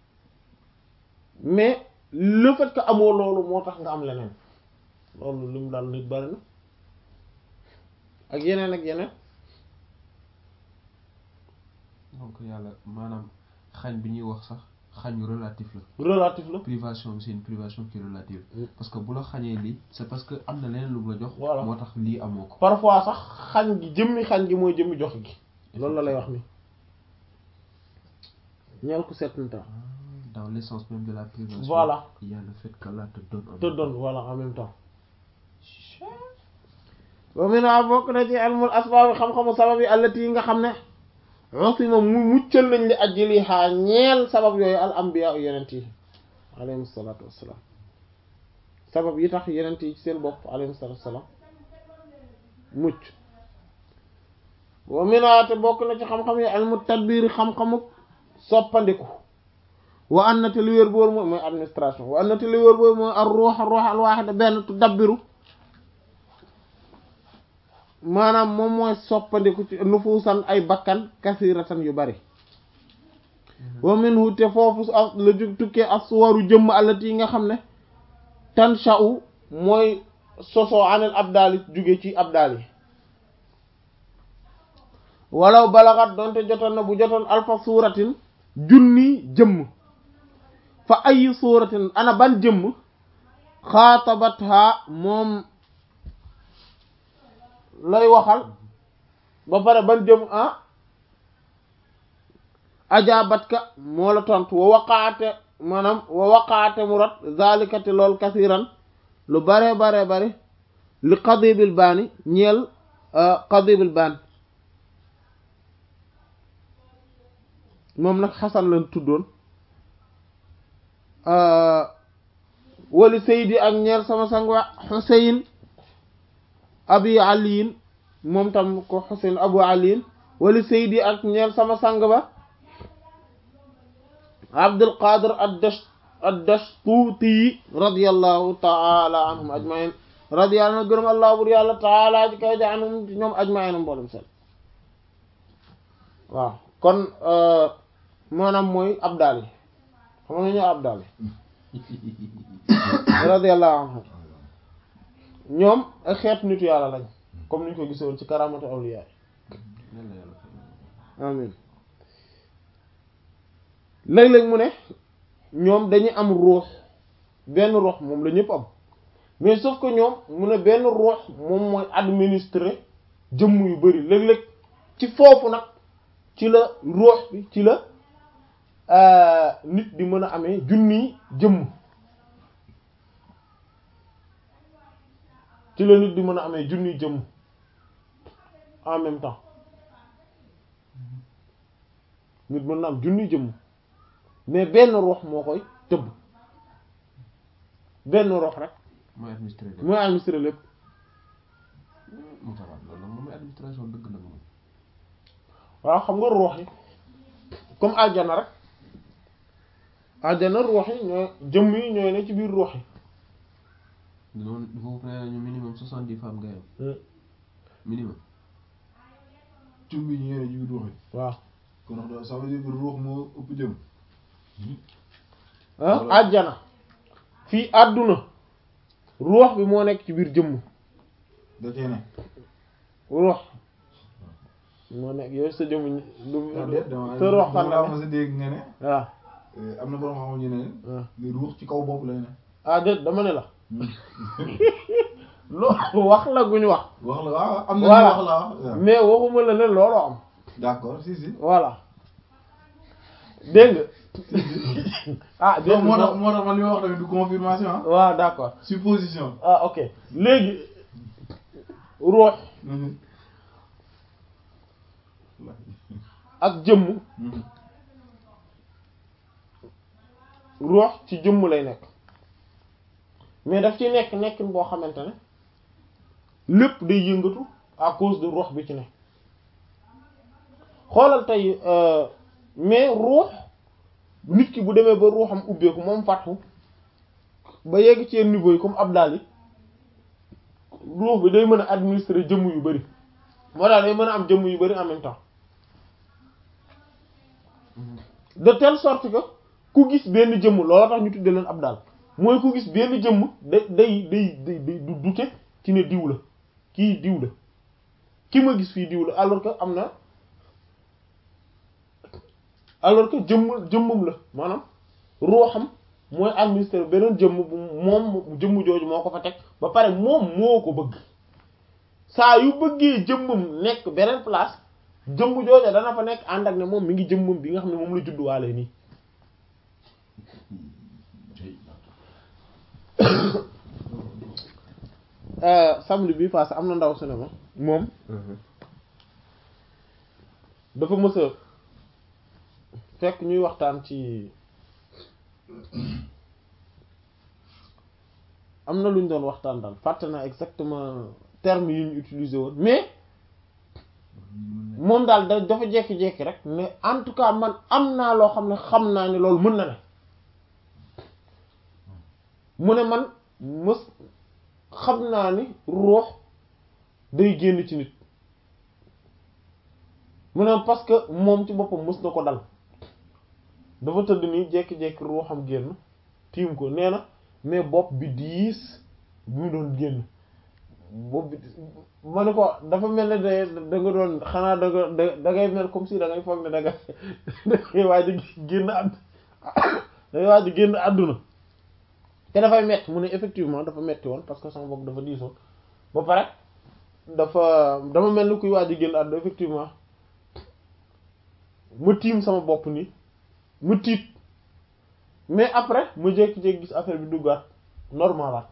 mais le fait que amoo loolu moo tax nga am leneen loolu li mu daal nit bari na ak yeneen ak yeneen donc yàlla maanaam xañ bi ñuy wax sax xañu relatif la relatif la privation bi c'est une privation qui est relative Mm. parce que bu la xañee lii c'est parce que am na leneen lu mu la jox Voilà. moo tax lii amoo ko parfois sax xañ gi jëmmi xañ gi mooy jëmmi joxe gi loolu la lay wax ni ñeel ko seetantal Ah, dans l'essence même de la privation Voilà. il y a le fait qu'Allah te donne en te même donne voilà en même temps wa mina bokk na ci ilmul asbaab xam-xamu sabab yi allati yi nga xam ne usima mu muccal nañ li ajli xaa ñeel sabab yooyu al anbiya u yenent yi alayhim salaatu wassalaam sabab yi tax yenent yi ci seen bopp alayhim salaatu wassalaam mucc wa mina te bokk na ci xam-xam yi ilmu tadbiir xam-xamu soppandiku wa an na te li wér boor mooy mooy administration wa an na te li wér boor mooy ar ruux ruux al waaxida benn tu dabbiru maanaam moom mooy soppandiku ci nufuusan ay bakkan kasiratan yu bari wa minhu te foofu su as la jug tukkee aswaru jëmm allati yi nga xam ne tansha'u mooy sosoo anil abdaali jóge ci abdaal yi walaw balagat doonte jotoon na bu jotoon alfa suuratin junni jëmm fa ay suuratin ana ban jëmm xaatabatha moom lay waxal ba pare ban jëmm ah ajaabatka moo la tontu wa waqaate maanaam wa waqaate mu rat zalikati lool kasiran lu bare bare bare li qadibil baani ñeel qadibil baan moom nag xasan lañ tuddoon wali saydi ak ñeel sama sang wa xuseyn abi aliyin moom tam ko xuseyn abu aliyin wali saydi ak ñeel sama sang ba abdul qadir addash addashtuuti radiyallahu taala anhum ajmain radiyallahu anhu gërëm allah bur yàlla taala ji kay ja anhum ñoom ajmain mboolem seen waaw kon maanaam mooy abdal yi xam nga ñoo abdal yi radiyallahu anhu ñoom ay xeet nitu yàlla lañ comme niñ ko gisoon ci karamatu awliya Lan la yàlla fay. amin léeg-léeg mu ne ñoom dañuy am ruux benn ruux moom la ñëpp am mais sauf que ñoom mu ne benn ruux moom mooy administrer jëmm yu bari léeg-léeg ci foofu nag ci la ruux bi ci la nit di mën a amee junniy jëmm ci la nit di mën a amee junniy jëmm en même temps nit mën na am junniy jëmm mais benn ruux moo koy tëbb benn ruux rek mooy administré lépp. mooy administrer lépp mu tabaat loolu nag moom mooy administration dëgg nag moom. waaw xam nga ruux yi comme aljana rek aljana ruux yi ñooy jëmm yi ñooy ne ci biir ruux yi noonu foofu nee nañu minimum soixante dix femmes ngay am minimum. cum bi ñu yore ji ruux yi waaw kon ndax ça veut dire que ruux moo ëpp jëm ah àjjana fii àdduna ruux bi moo nekk ci biir jëmm da cee ne. ruux moo nekk yow sa jëmm du ah déet dama sa ruux fan la dama sa dégg nga ne. waaw eh, am na borom xam ñu ne. waaw li ruux ci kaw bopp lay ne. ah déet dama ne la loolu wax la gu ñu wax wax la waaw am na Voilà. ñu wax la waaw. mais waxuma la ne looloo am d'accord si si. voilà dégg nga ah dégg donc moo nga tax moo tax man li ma wax tamit du confirmation ah. waaw d'accord supposition. ah ok léegi ruux Mhm. ak jëmm Mhm. ruux ci jëmm lay nekk mais daf ci nekk nekkin boo xamante ne lépp day yëngatu à cause de ruux bi ci ne xoolal tey euh, mais ruux nit ki bu demee ba ruuxam ubbeeku moom fàttu ba yegg ci yenn niveau yi comme Abdal yi ruux bi day mën a administrer jëmm yu bari moo daal day mën a am jëmm yu bari en même temps de telle sorte que ku gis benn jëmm looloo tax ñu tudde leen Abdal mooy ku gis benn jëmm day day day day day du dute ci ne diw la kii diw la ki ma gis fii diw la alors que am na alors que jëmm jëmmam la maanaam ruuxam mooy administrer beneen jëmm bu moom jëmm jooju moo ko fa teg ba pare moom moo ko bëgg saa yu bëggee jëmmam nekk beneen place jëmm jooju dana fa nekk ànd ak ne moom mi ngi jëmmam bi nga xam ne moom la judduwaale nii samedi bi passé am na ndaw su ne ma moom dafa mës a fekk ñuy waxtaan ci am na lu ñu doon waxtaan daal fàtte naa exactement terme yi ñu utilisé woon mais moom daal da dafa jekki-jekki rek mais en tout cas man am naa loo xam ne xam naa ne loolu mën na ne mu ne man mës xam naa ni ruux day génn ci nit mu ne parce que moom ci boppam mës na ko dal dafa tëdd nii jekki-jekki ruuxam génn tiim ko nee na mais bopp bi diis bi mu doon génn bopp bi ma ne ko dafa mel ne da da nga doon xanaa da nga da da ngay mel comme si da ngay foog ne da nga da ngay waaj a génn àdd da ngay waaj a génn àdduna te dafay metti mu ne effectivement dafa metti woon parce que sama bopp dafa diisoon ba pare dafa dama mel ni kuy waaj a génn àdduna effectivement ma tiim sama bopp nii ma tiit mais après ma jékki-jékki gis affaire bi duggaat normal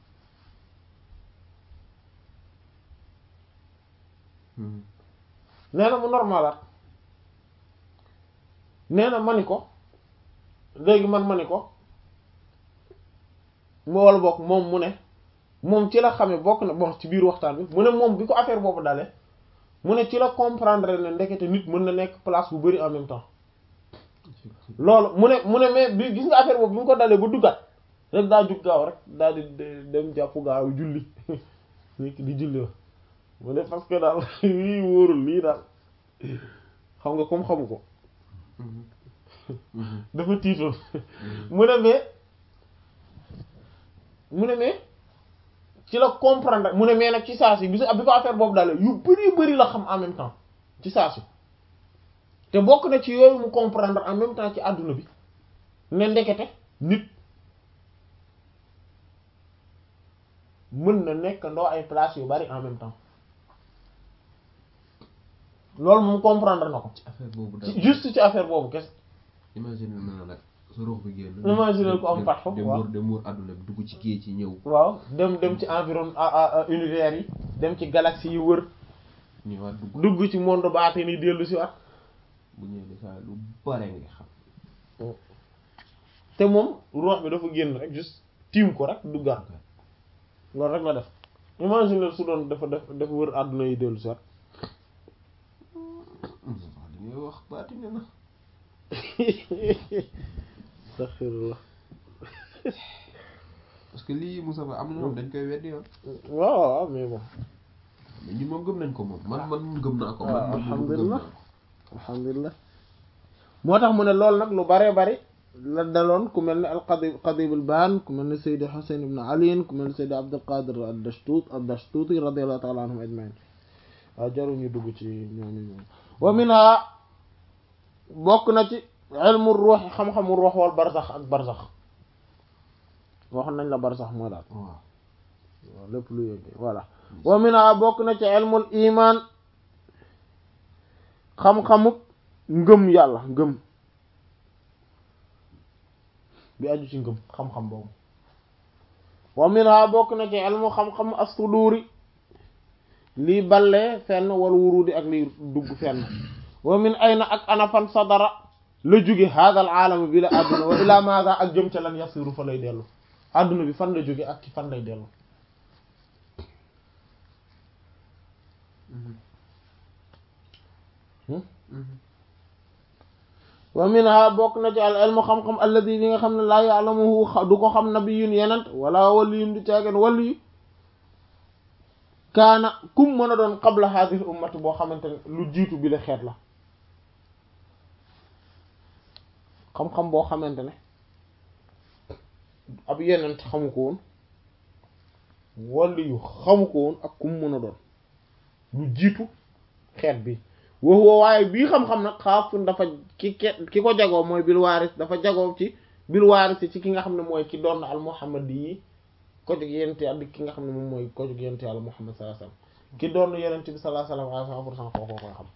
nee na mu normalaat nee na ma ni ko léegi man ma ni ko mu wala bokk moom mu ne moom ci la xamee bokk na bon ci biir waxtaan bi mu ne moom bi ko affaire boobu dalee mu ne ci la comprendre ne ndekete nit mën na nekk place bu bari en même temps loolu mu ne mu ne mais bi gis nga affaire boobu bi mu ko dalee ba duggaat rek daa jug gaaw rek daal di dem jàpp gaaw julli nekk di julli wax mu ne parce que daal lii wóorul lii daal xam nga comme xamu ko dafa tiitoon mu ne mais mu ne mais ci la comprendre mu ne mais nag ci saa si bi bi ko affaire boobu daal yu bari bari la xam en même temps ci saa si te bokk na ci yooyu mu comprendre en même temps ci àdduna bi ne ndekete nit mën na nekk ndoo ay place yu bari en même temps loolu moom comprendre na ko ci affaire boobu daal ci juste ci affaire boobu kese imagine na nag sa ruux bi génn. Imagine ko am fatxu, dem waaw. muur dem muur àdduna bi dugg ci géej ci ñëw. waaw dem dem ci environ a- a- a- univers yi dem ci galaxie yi wër ñëwaat dugg dugg ci monde baate ni dellu si waat bu ñëwee de saa lu bare nga xam. te moom ruux bi dafa génn rek juste tiim ko rek duggaat loolu rek la def imagine su doon dafa def dafa wër àdduna yi dellu si waat Moustapha li ngay wax baati ne na. astaghfirullah parce que lii Moustapha am na ñoom dañ koy weddi yoon. waaw waaw mais bon mais ñun moom gëm nañ ko moom man man moom gëm naa ko. waaw, man man moom gëm alhamdulillah. naa ko. alhamdulilah moo tax mu ne loolu nag lu baree bari la daloon ku mel ne al qadib qadib al baan ku mel ne Seydi Husayn ibn Ali ku mel ne Seydi Abdul Qadir ad-Dashtut ad-Dashtuti radiyallahu ta'ala anhum ajma'in waaw jarul ñu dugg ci ñooñu ñoom wa minha bokk na ci ilmu ruux xam-xamu ruux wal barzax ak barzax waxoon nañ la barzax moo daal waaw waaw lépp lu yëg voilà wa minha bokk na ci ilmul iman xam-xamuk ngëm yàlla ngëm bi aju ci ngëm xam-xam boobu wa minha bokk na ci ilmu xam-xam as-suduri lii ballee fenn wala wurudi ak lii dugg fenn wa min ayna ak ana fan sadara la jóge hadal aalama bi la àdduna wa ila maada ak jëm ca lan yasiru fa lay dellu àdduna bi fan la jóge ak ci fan lay dellu wa minha bokk na ci al ilmu xam-xam alladi bi nga xam ne laa ya'lamuhu du ko xam nabiyun yenent wala waliyun du caagen waliyu kaana kum mën a doon qabla hadhihi ummati boo xamante ne lu jiitu bi la xeet la xam-xam boo xamante ne ab yenent xamu ko woon waliyu xamu ko woon ak kum mën a doon lu jiitu xeet bi waxuwa waaye bii xam-xam nag xaafun dafa ki ki ko jagoo mooy bil waaris dafa jagoo ci bil waaris ci ki nga xam ne mooy ki doon al muhammad yi ko jóg yenente yàlla ki nga xam ne moom mooy ko jóg yenente yàlla muhammad sallallahu alayhi wasallam ki doon yenente bi sallallahu alayhi wasallam à cent pour cent kookoo koy xam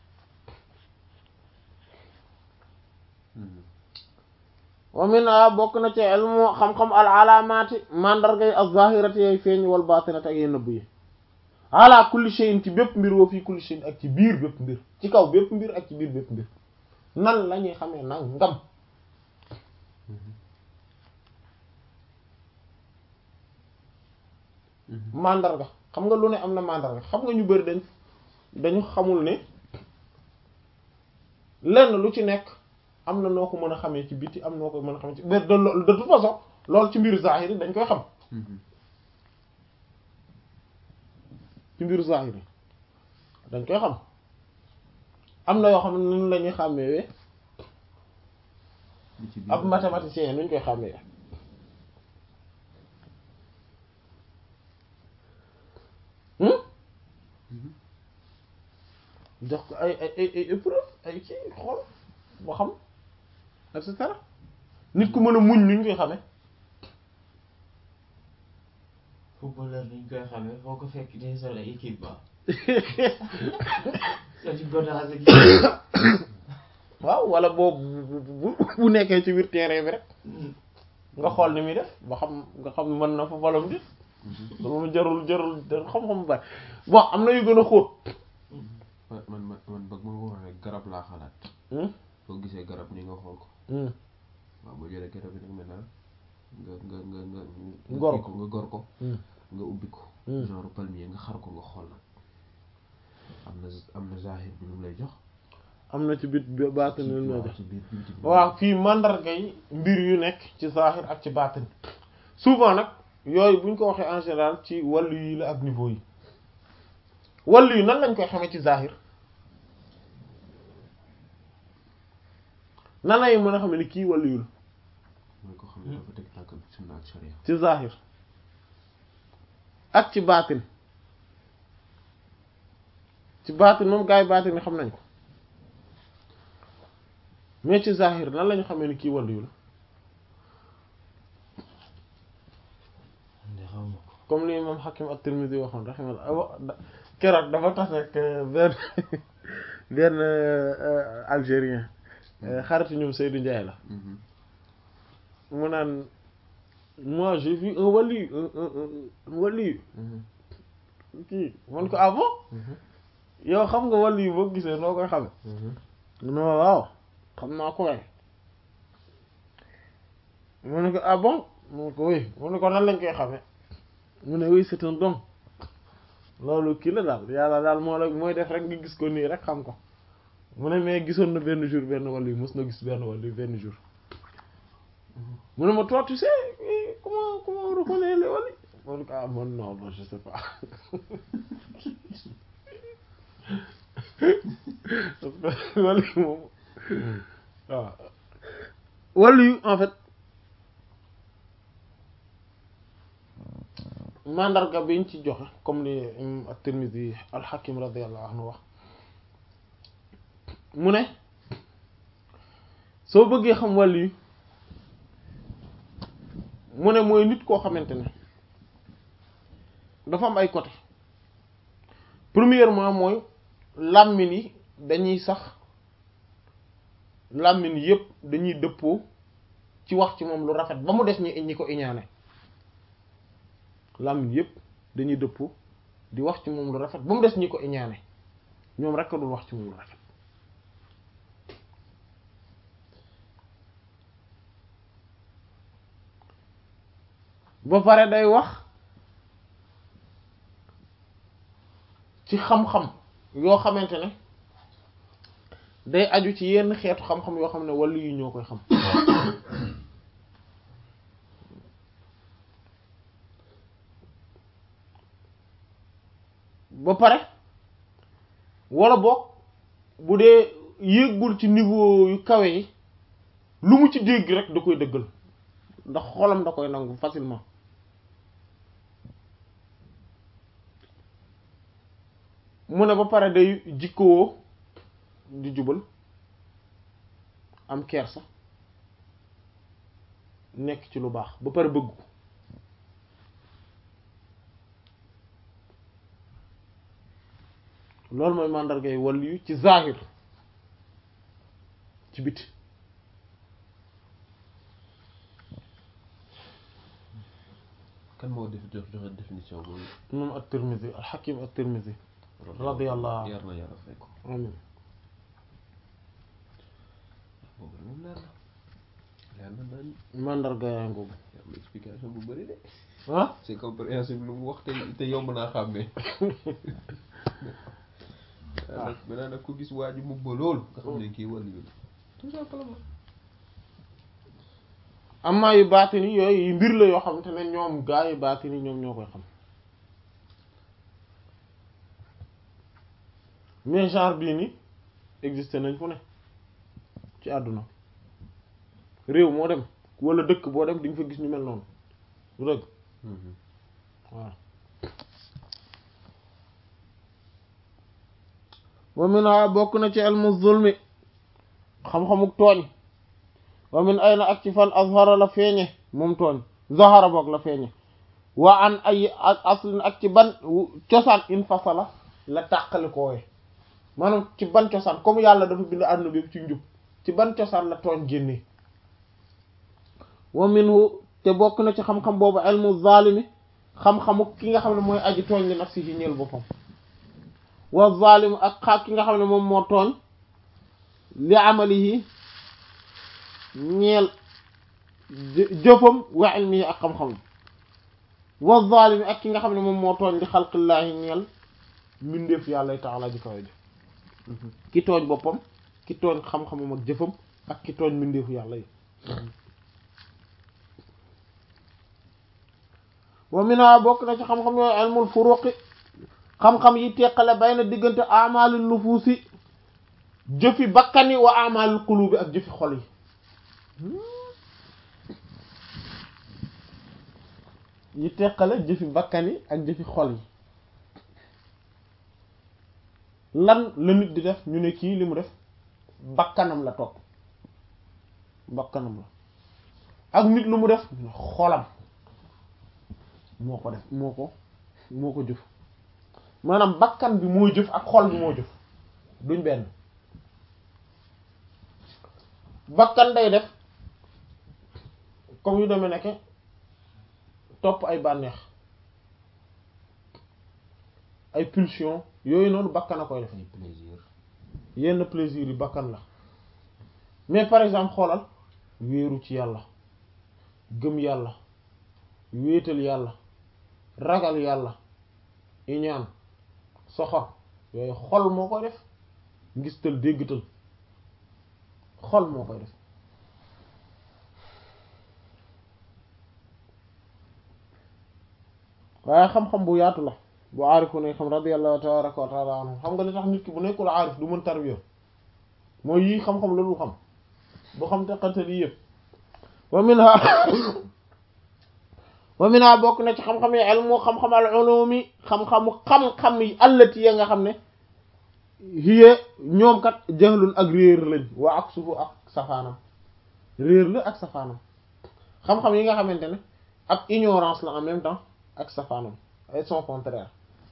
wa min a bokk na ci ilmu xam-xam al alaamaati mandargay az-zahirati yay feeñ wal baatinati ak yee nëbb yi ala kulli shay'in ci bépp mbir woo fii kulli shay'in ak ci biir bépp mbir ci kaw bépp mbir ak ci biir bépp mbir nan la ñuy xamee nag ngam mandarga xam nga lu ne am na mandarga xam nga ñu bari dañ dañu xamul ne lenn lu ci nekk am na noo ko mën a xamee ci biti am noo ko mën a xamee ci de de toute façon loolu ci mbiru zahiri dañ koy xam ci mbiru zahiri dañ koy xam am na yoo xam ne nun la ñuy xàmmee ab mathématicien nuñ koy xàmmee jox ko ay ay ay ay épreuve ay kii xool boo xam et cetera nit ku mën a muñ nuñ koy xamee footballeur dañ koy xamee foo ko fekk day sol ay équipe ba soti godaas ak waaw wala boobu bu bu nekkee ci biir terrain bi rek nga xool ni muy def ba xam nga xam mën na fa valom di loolu jarul jarul jarul xam-xam bu bari bon am na yu gën a xóot man man man bëgg ma ko waxee garab laa xalaat boo gisee garab ni nga xool ko waaw boo jëlee garab bi nag maintenant nga nga nga nga nga Gor kii ko. nga gor ko nga ubbi ko genre palmier nga xar ko nga xool nag am na am na zahir bi lu mu lay jox am na ci bit baatin lu ma jox ci biir biir biir waaw fii mandarga yi mbir yu nekk ci zahir ak ci baatin souvent nag yooyu buñ ko waxee en général ci wàllu yi la ak niveau yi wàllu yi nan lañ koy xamee ci zahir nan lay mën a xam ne kii wàllu yu la mooy ko xam ne dafa teg tànk bi sunna ak sharia ci zahir ak ci baatin ci baatin moom gars yi baatin ni xam nañ ko mais ci zahir nan lañu xamee ni kii wàllu yu la nde xaw ma ko comme li imam Hakim at-Tirmidhi waxoon rahimahullah keroog dafa tax nag benn benn algérien xaritu ñoom Seydou Ndiaye la Mhm. mu naan moi j'ai vu un wali un un un wali Mhm. kii man ko ah bon Mhm. yow xam nga wali boo gisee noo koy xame Mhm. mu ne ma waaw xam naa ko waaye mu ne ko ah bon mu ne ko oui mu ne ko nan lañ koy xame mu ne oui c'est un don loolu kii la daal yàlla daal moo la mooy def rek nga gis ko nii rek xam ko mu ne mais gisoon na benn jour benn wàll yu mos na gis benn wàll yu benn jour mu ne ma toi tu sais eh, comment comment on reconnaît les wàll yi man ko ah man non non je sais pas parce que wàll yi moom waaw wàllu yu en fait mandarga biñ ci joxe comme li imam at-Tirmidhi al-Hakim radiyallahu anhu wax mu ne soo bëggee xam wàllu yu mu ne mooy nit koo xamante ne dafa am ay côté premièrement mooy làmmiñ yi dañuy sax làmmiñ yépp dañuy dëppoo ci wax ci moom lu rafet ba mu des ñi ñi ko iñaane làmmiñ yépp dañuy dëppoo di wax ci moom lu rafet ba mu des ñi ko iñaane ñoom rekk dul wax ci moom lu rafet ba pare day wax ci xam-xam yoo xamante ne day aju ci yenn xeetu xam-xam yoo xam ne wàllu yu ñoo koy xam ba pare wala boog bu dee yéggul ci niveau yu kawe yi lu mu ci dégg rek da koy dëggal ndax xolam da koy nangu facilement mu ne ba pare day jikkowoo di jubal am kersa nekk ci lu baax ba pare bëggu loolu mooy màndargay wàllu yu ci zahir ci biti kan moo def jox joxe définition boobu moom at-Tirmidhi al-Hakim at-Tirmidhi radiyallahu yar na yàlla fay ko amin boobu moom leer na leer na naan mandarga yaa ngoogu am explication bu bëri de ah c'est compréhensible lu mu wax te te yomb naa xàmmee waaw nag maintenant nag ku gis waa ji mu ba lool nga xam ne kii wàllu la tout simplement amaa yu baatini yooyu yu mbir la yoo xamante ne ñoom gaa yu baatini ñoom ñoo koy xam mais genre bii ni existé nañ fu ne ci àdduna réew moo dem wala dëkk boo dem di nga fa gis ñu mel noonu du dëgg waaw wa min bokk na ci ilmu zulmi xam-xamuk tooñ wa min ayna ak ci fan azhara la feeñe moom tooñ zahara boog la feeñe wa an ay ak aslin ak ci ban cosaan infasala la tàqali koowe maanaam ci ban cosaan comme yàlla dafa bind àdduna bi ci njub ci ban cosaan la tooñ génnee wa minhu te bokk na ci xam-xam boobu ilmu zalimi xam-xamu ki nga xam ne mooy aji tooñ li nafsi ci ñeel boppam wa zalimu ak xaak ki nga xam ne moom moo tooñ li amalihi ñeel jëfam wa ilmihi ak xam-xamam wa zalimi ak ki nga xam ne moom moo tooñ li xalqillaahi ñeel mbindeef yàlla taala ji kawe ji ki tooñ boppam ki tooñ xam-xamam ak jëfam ak ki tooñ mbindeefu yàlla yi wa mina bokk na ci xam-xam yooyu ilmul furuqi xam-xam yi teqale bay na diggante amalul nufuusi jëfi bakkani wa amalul qulubi ak jëfi xol yi yi teqale jëfi bakkani ak jëfi xol yi lan la nit di def ñu ne kii li mu def bakkanam la topp bakkanam la ak nit lu mu def xolam moo ko def moo ko moo ko jëf maanaam bakkan bi moo jëf ak xol bi moo jëf duñ benn bakkan day def comme yu demee nekke topp ay bànneex ay pulsion yooyu noonu bakkan a koy def ay plaisir yenn plaisir yi bakkan la mais par exemple xoolal wéeru ci yàlla gëm yàlla wéetal yàlla ragal yàlla iñaan soxor yooyu xol moo koy def ngistal déggtal xol moo koy def waaye xam-xam bu yaatu la bu aarifu ne xam radiyallahu tabaraka wa taala anhu xam nga li tax nit ki bu nekkul aarif du mën tarbiya mooy yii xam-xam la dul xam bu xam teqante lii yëpp wa minha wa minha bokk na ci xam-xam yi ilmu xam-xam al ulumi xam-xamu xam-xam yi allati ya nga xam ne hiya ñoom kat jahlun ak réer lañ wa ak sufu ak safaanam réer la ak safaanam xam-xam yi nga xamante ne ak ignorance la en même temps ak safaanam ay son contraire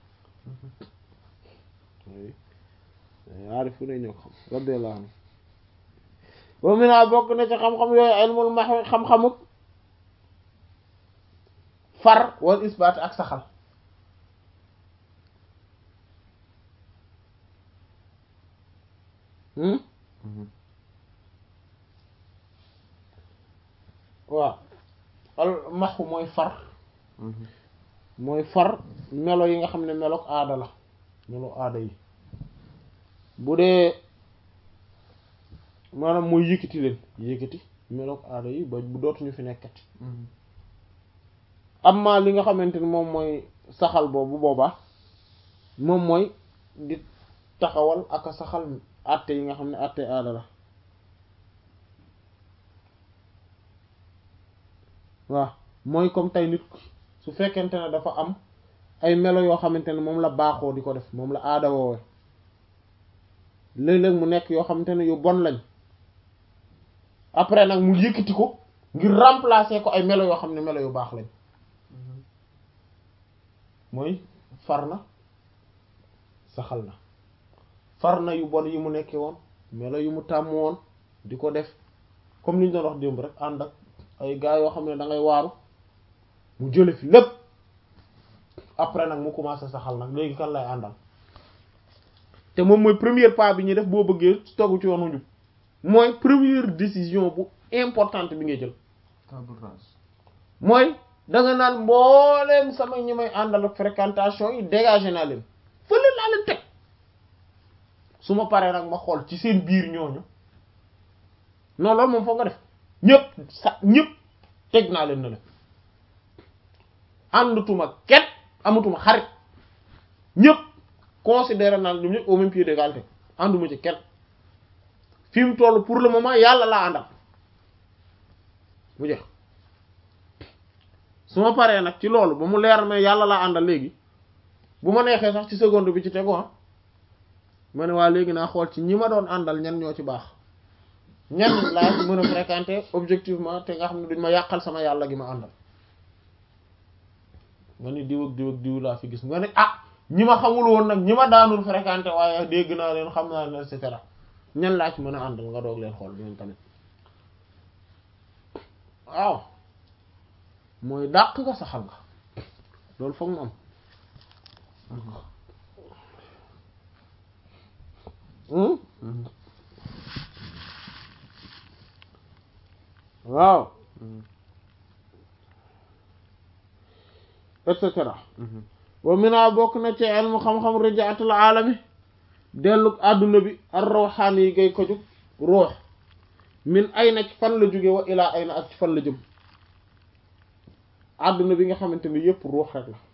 aarifu ne ñoo xam radiyallahu anhu wa mina bokk na ci xam-xam yooyu ilmul mahwi xam-xamuk far wal isbaat ak saxal waaw al maxu mooy far mooy far melo yi nga xam ne melook aada la melo aada yi bu dee maanaam mooy yëkkati leen yëkkati melook aada yi ba bu dootuñu fi nekkati amma li nga xamante ni moom mooy saxal boobu boobaa moom mooy di taxawal ak a saxal àtte yi nga xam ne àtte aada la waaw mooy comme tey nit su fekkente ne dafa am ay melo yoo xamante ne moom la baaxoo di ko def moom la aada woowe léeg-léeg mu nekk yoo xamante ne yu bon lañ après nag mu yëkkati ko ngir remplacer ko ay melo yoo xam ne melo yu baax lañ mooy far na saxal na far na yu bon yi mu nekkee woon melo yu mu tàmm woon di ko def comme ni ñu doon wax démb rek ànd ak ay gars yoo xam ne da ngay waaru mu jële fi lépp après nag mu commencé saxal nag léegi kan lay àndal te moom mooy premier pas bi ñuy def boo bëggee togg ci yoonu njub mooy première décision bu importante bi ngay jël table rase mooy da nga naan mbooleem sama ñi may àndal ak fréquentation yi dégagé naa leen fële laa leen teg su ma paree nag ma xool ci seen biir ñooñu non loolu moom foog nga def ñëpp sa ñëpp teg naa leen na la àndatuma kenn amatuma xarit ñëpp considéré naa ñoom ñëpp au même pied d'égalité ànduma ci kenn fi mu toll pour le moment yàlla laa àndal bu jeex su ma paree nag ci loolu ba mu leer ma yàlla laa àndal léegi bu ma neexee sax ci seconde bi ci tegu ah ma ne waa léegi naa xool ci ñi ma doon àndal ñan ñoo ci baax ñan laa ci mën a fréquenter objectivement te nga xam ne duñ ma yàqal sama yàlla gi ma àndal nga ni diw ak diw ak diw laa fi gis nga ne ah ñi ma xamul woon nag ñi ma daanul fréquenter waaye dégg naa leen xam naa leen et cetera ñan laa ci mën a àndal nga doog leen xool ñoom tamit waaw mooy dàq nga saxal nga loolu foog mu am waaw et cetera wa mina bokk na ci ilmu xam-xam rijaatul aalami dellug àdduna bi ar rawxaan yi gay ko jug ruux min ay na ci fan la jóge wa ilaa ay na ak ci fan la jëm àdduna bi nga xamante ni yëpp ruux rek la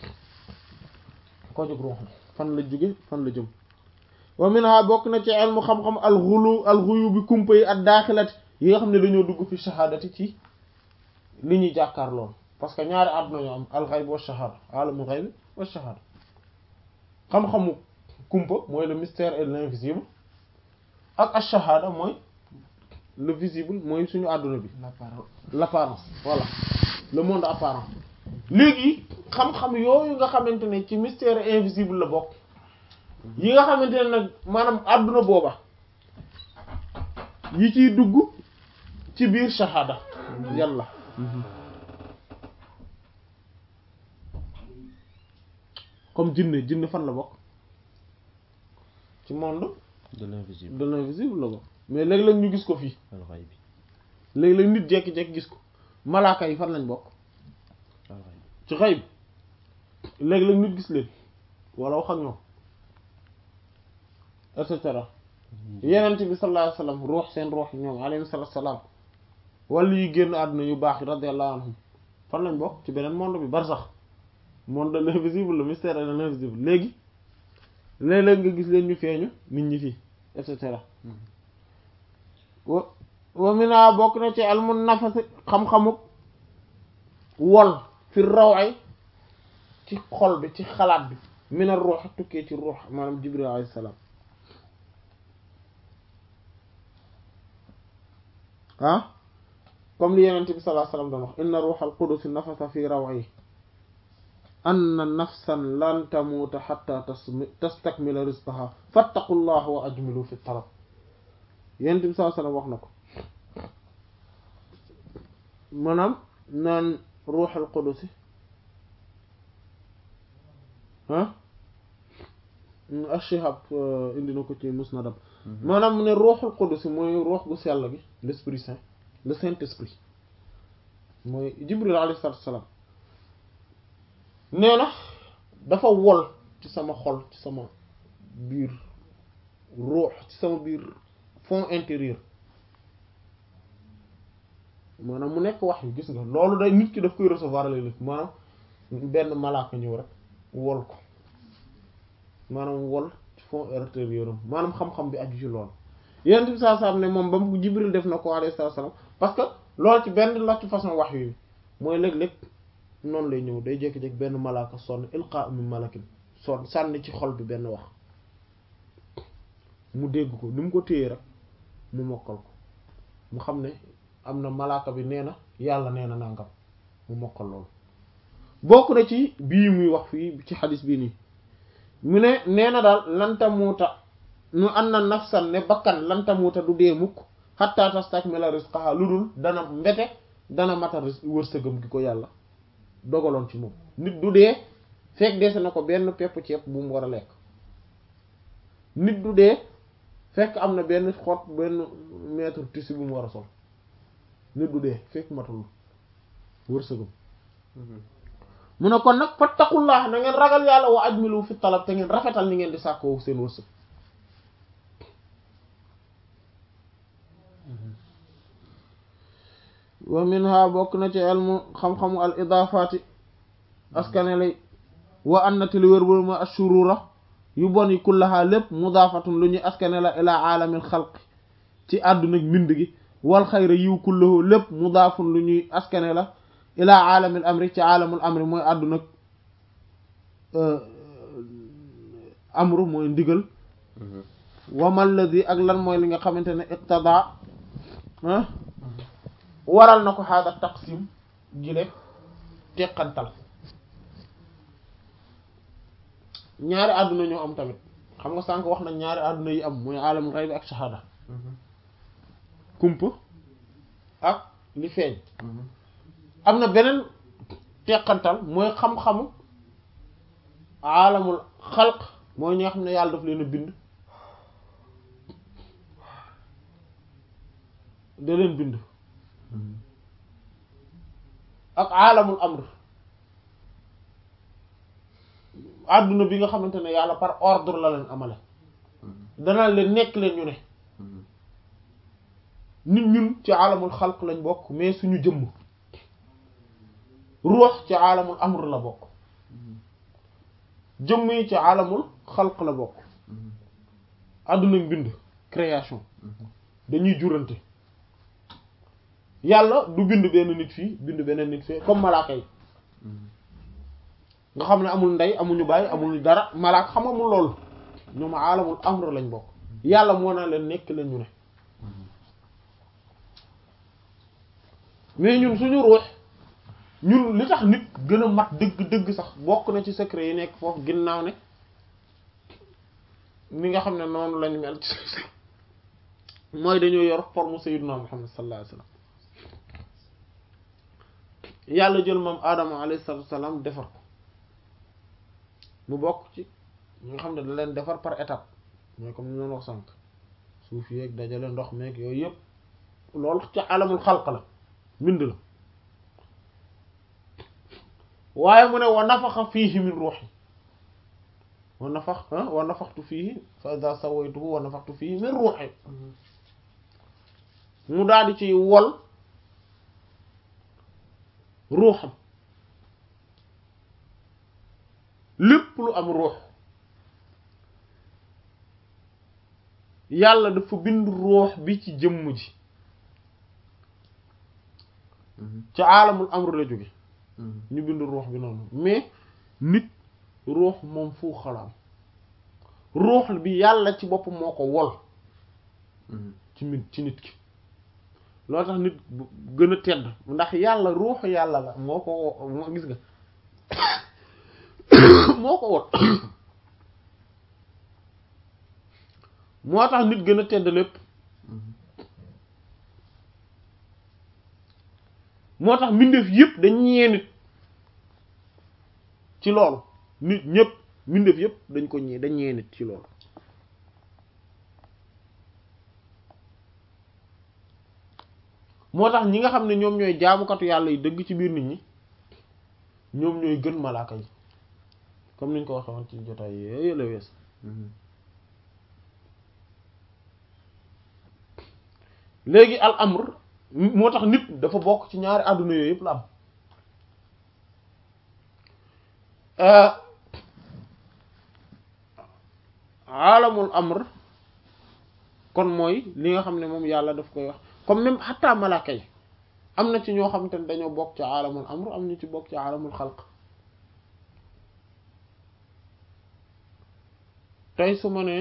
ko jug ruux la fan la jóge fan la jëm wa minha bokk na ci ilmu xam-xam alxulu alxuyu bi kumpa yi ak daaxilati yi nga xam ne dañoo dugg fi shahadati ci li ñuy jàkkaar lool parce que ñaari àdduna ñoo am alxayb wa shahada alamul xayb wa shahada xam-xamu kumpa mooy le mystère et l'invisible ak ash-shahada mooy le visible mooy suñu àdduna bi l'apparence voilà le monde apparent léegi xam-xam yooyu nga xamante ne ci mystère invisible la bokk yi nga xamante ne nag maanaam àdduna booba yi ciy dugg ci biir shahada yàlla comme jinne jinne fan la bokk ci monde de l'invisible de l'invisible la bokk mais léeg-léeg ñu gis ko fii alxayb léeg-léeg nit jekki-jekki gis ko malaaka yi fan lañ bokk alxayb ci xayb léeg-léeg nit gis leen wala wax ak ñoom et cetera yenent bi sallallahu alayhi wasallam ruux seen ruux ñoom alayhi salatu salaam wala yi génn àdduna yu baax yi radiyallahu anhum fan lañ bokk ci beneen monde bi barsax monde de l'invisible le mystère de l'invisible léegi léeg-léeg nga gis leen ñu feeñu nit ñi fii et cetera wa wa mina bokk na ci almun nafasi xam-xamuk wol fi raw ay ci xol bi ci xalaat bi mina ruux tukkee ci ruux maanaam jibril alayhi salaam ah comme li yenente bi sallallahu alayhi wasallam doon wax inna ruuxal qudus nafasa fi raw'i anna nafsan lan tamuuta hatta tastakmila rizqaha fattaqullaha wa ajmilu fi talab yenente bi sallallahu alayhi wasallam wax na ko maanaam naan ruuxal qudus ah ashihab indi na ko ci musnadam maanaam mu ne ruuxul qudus mooy ruux gu sell gi l'esprit saint le saint esprit mooy jibril alayhi salaatu wassalaam nee na dafa wol ci sama xol ci sama biir ruux ci sama biir fond intérieur maanaam mu nekk wax yu gis nga loolu day nit ki daf koy recevoir léeg-léeg maanaam benn malaaka ñëw rek wol ko maanaam wol ci fond intérieur am maanaam xam-xam bi aju ci loolu yonent bi saa saa ne moom ba mu Jibril def na ko alayhi salaam parce que loolu ci benn la ci façon wax yi mooy léeg-léeg noonu lay ñëw day jékki-jékki benn malaaka sonn ilqa min malakin sonn sànni ci xol bi benn wax mu dégg ko ni mu ko téye rek mu mokkal ko mu xam ne am na malaaka bi nee na yàlla nee na nangam mu mokkal loolu bokk na ci bii muy wax fii ci xadis bii nii mu ne nee na daal lantamuuta nu an na nafsan ne bakkan lantamuuta du dee mukk xatta tastakmila rizqaha lu dul dana mbete dana matal wërsëgam gi ko yàlla dogaloon ci moom nit du dee fekk dese na ko benn pepp ceeb bu mu war a lekk nit du dee fekk am na benn xot benn mètre tissu bu mu war a sol nit du dee fekk matul wërsëgam mu ne kon nag fattaqullah na ngeen ragal yàlla wa ajmilu fi talab te ngeen rafetal ni ngeen di sàkkoo seen wërsëg wa minha bokk na ci ilmu xam-xamu al idaafati askanelay wa annati li wér wër ma ashurura yu bon yi kullaha lépp mudaafatun lu ñuy askane la ila aalamil xalq ci àdduna mbind gi wal xayra yiw kullahu lépp mudaafun lu ñuy askane la ila aalamil amri ci aalamul amri mooy àdduna amru mooy ndigal wamal ladhi ak lan mooy li nga xamante ne iqtada waral na ko xaada taqsim gile teqantal ñaari àdduna ñoo am tamit xam nga sànq wax na ñaari àdduna yi am mooy alamul ghayb ak shahada kumpa ak li feeñ am na beneen teqantal mooy xam-xamu alamul xalq mooy ñi nga xam ne yàlla daf leen a bind da leen bind ak alamul amr àdduna bi nga xamante ne yàlla par ordre la leen amale dana leen nekk leen ñu ne nit ñun ci alamul xalq lañ bokk mais suñu jëmm ruux ci alamul amr la bokk jëmm yi ci alamul xalq la bokk àdduna bind création dañuy jurante yàlla du bind benn nit fii bind beneen nit fii comme malaaka yi nga xam ne amul ndey amuñu bàyyi amuñu dara malaaka xam amul loolu ñoom alamul amr lañ bokk yàlla moo naa leen nekk leen ñu ne mais ñun suñu ruux ñun li tax nit gën a mat dëgg dëgg sax bokk na ci secret yi nekk foofu ginnaaw ne ni nga xam ne noonu lañ mel ci mooy dañoo yor forme sayyidina Muhammad sallallahu alayhi wasallam yàlla jël moom Adama alayhi salatu wasalam defar ko mu bokk ci ñi nga xam ne da leen defar par étape mooy comme ni noonu wax sànq suuf yeeg dajale ndox meeg yooyu yëpp loolu ci alamul xalq la mbind la waaye mu ne wa nafaxa fiihi min ruuhi wa nafax wa nafaxtu fiihi fa idha sawaytuhu wa nafaxtu fiihi min ruuhi mu daal di ci wol ruuxam lépp lu am ruux yàlla dafa bind ruux bi ci jëmm ji ci aalamul amru la jóge ñu bind ruux bi noonu mais nit ruux moom fu xalaam ruux bi yàlla ci boppam moo ko wol ci nit ci nit ki loo tax nit bu gën a tedd ndax yàlla ruuxu yàlla la moo ko wo- moo gis nga moo ko wol moo tax nit gën a tedd lépp moo tax mbindeef yëpp dañ ñee nit ci loolu nit ñëpp mbindeef yëpp dañ ko ñee dañ ñee nit ci loolu moo tax ñi nga xam ne ñoom ñooy jaamukatu yàlla yi dëgg ci biir nit ñi ñoom ñooy gën malaaka yi comme niñ ko waxee woon ci jotaay yooyu la wees léegi al amr moo tax nit dafa bokk ci ñaari àdduna yooyu yëpp la am alamul amr kon mooy li nga xam ne moom yàlla daf koy wax comme même xataa malaaka yi am na ci ñoo xamante ne dañoo bokk ci alamul amr am ñu ci bokk ci alamul xalq tey su ma ne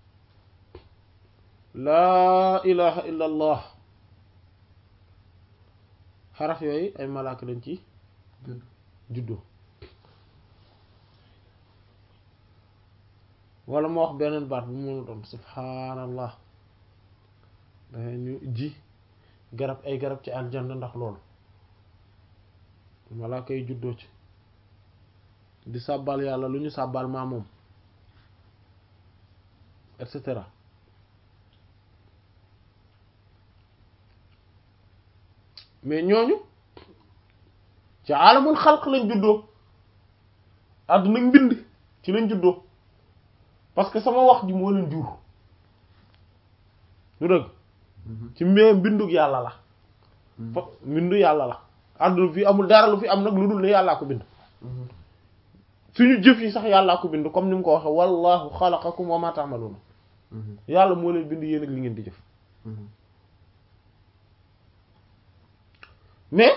laa ilaha illa allah xaraf yooyu ay malaaka lañ ci juddoo wala ma wax beneen baat bu mu doon subhaanallah dangay ñu ji garab ay garab ci aljanna ndax loolu malaaka yi juddoo ci di sàbbal yàlla lu ñu sàbbal maa moom et cetera mais ñooñu ci alamul xalq lañ juddoo àdduna mbind ci lañ juddoo parce que sama wax ji moo leen jur lu dëgg ci mbee mbindug yàlla la fa mbindu yàlla la àdduna fi amul dara lu fi am nag lu dul ne yàllaa ko bind suñu jëf yi sax yàllaa ko bind comme ni mu ko waxe wallahu xalaqakum wa ma ta'maluna yàlla moo leen bind yéen ak li ngeen di jëf mais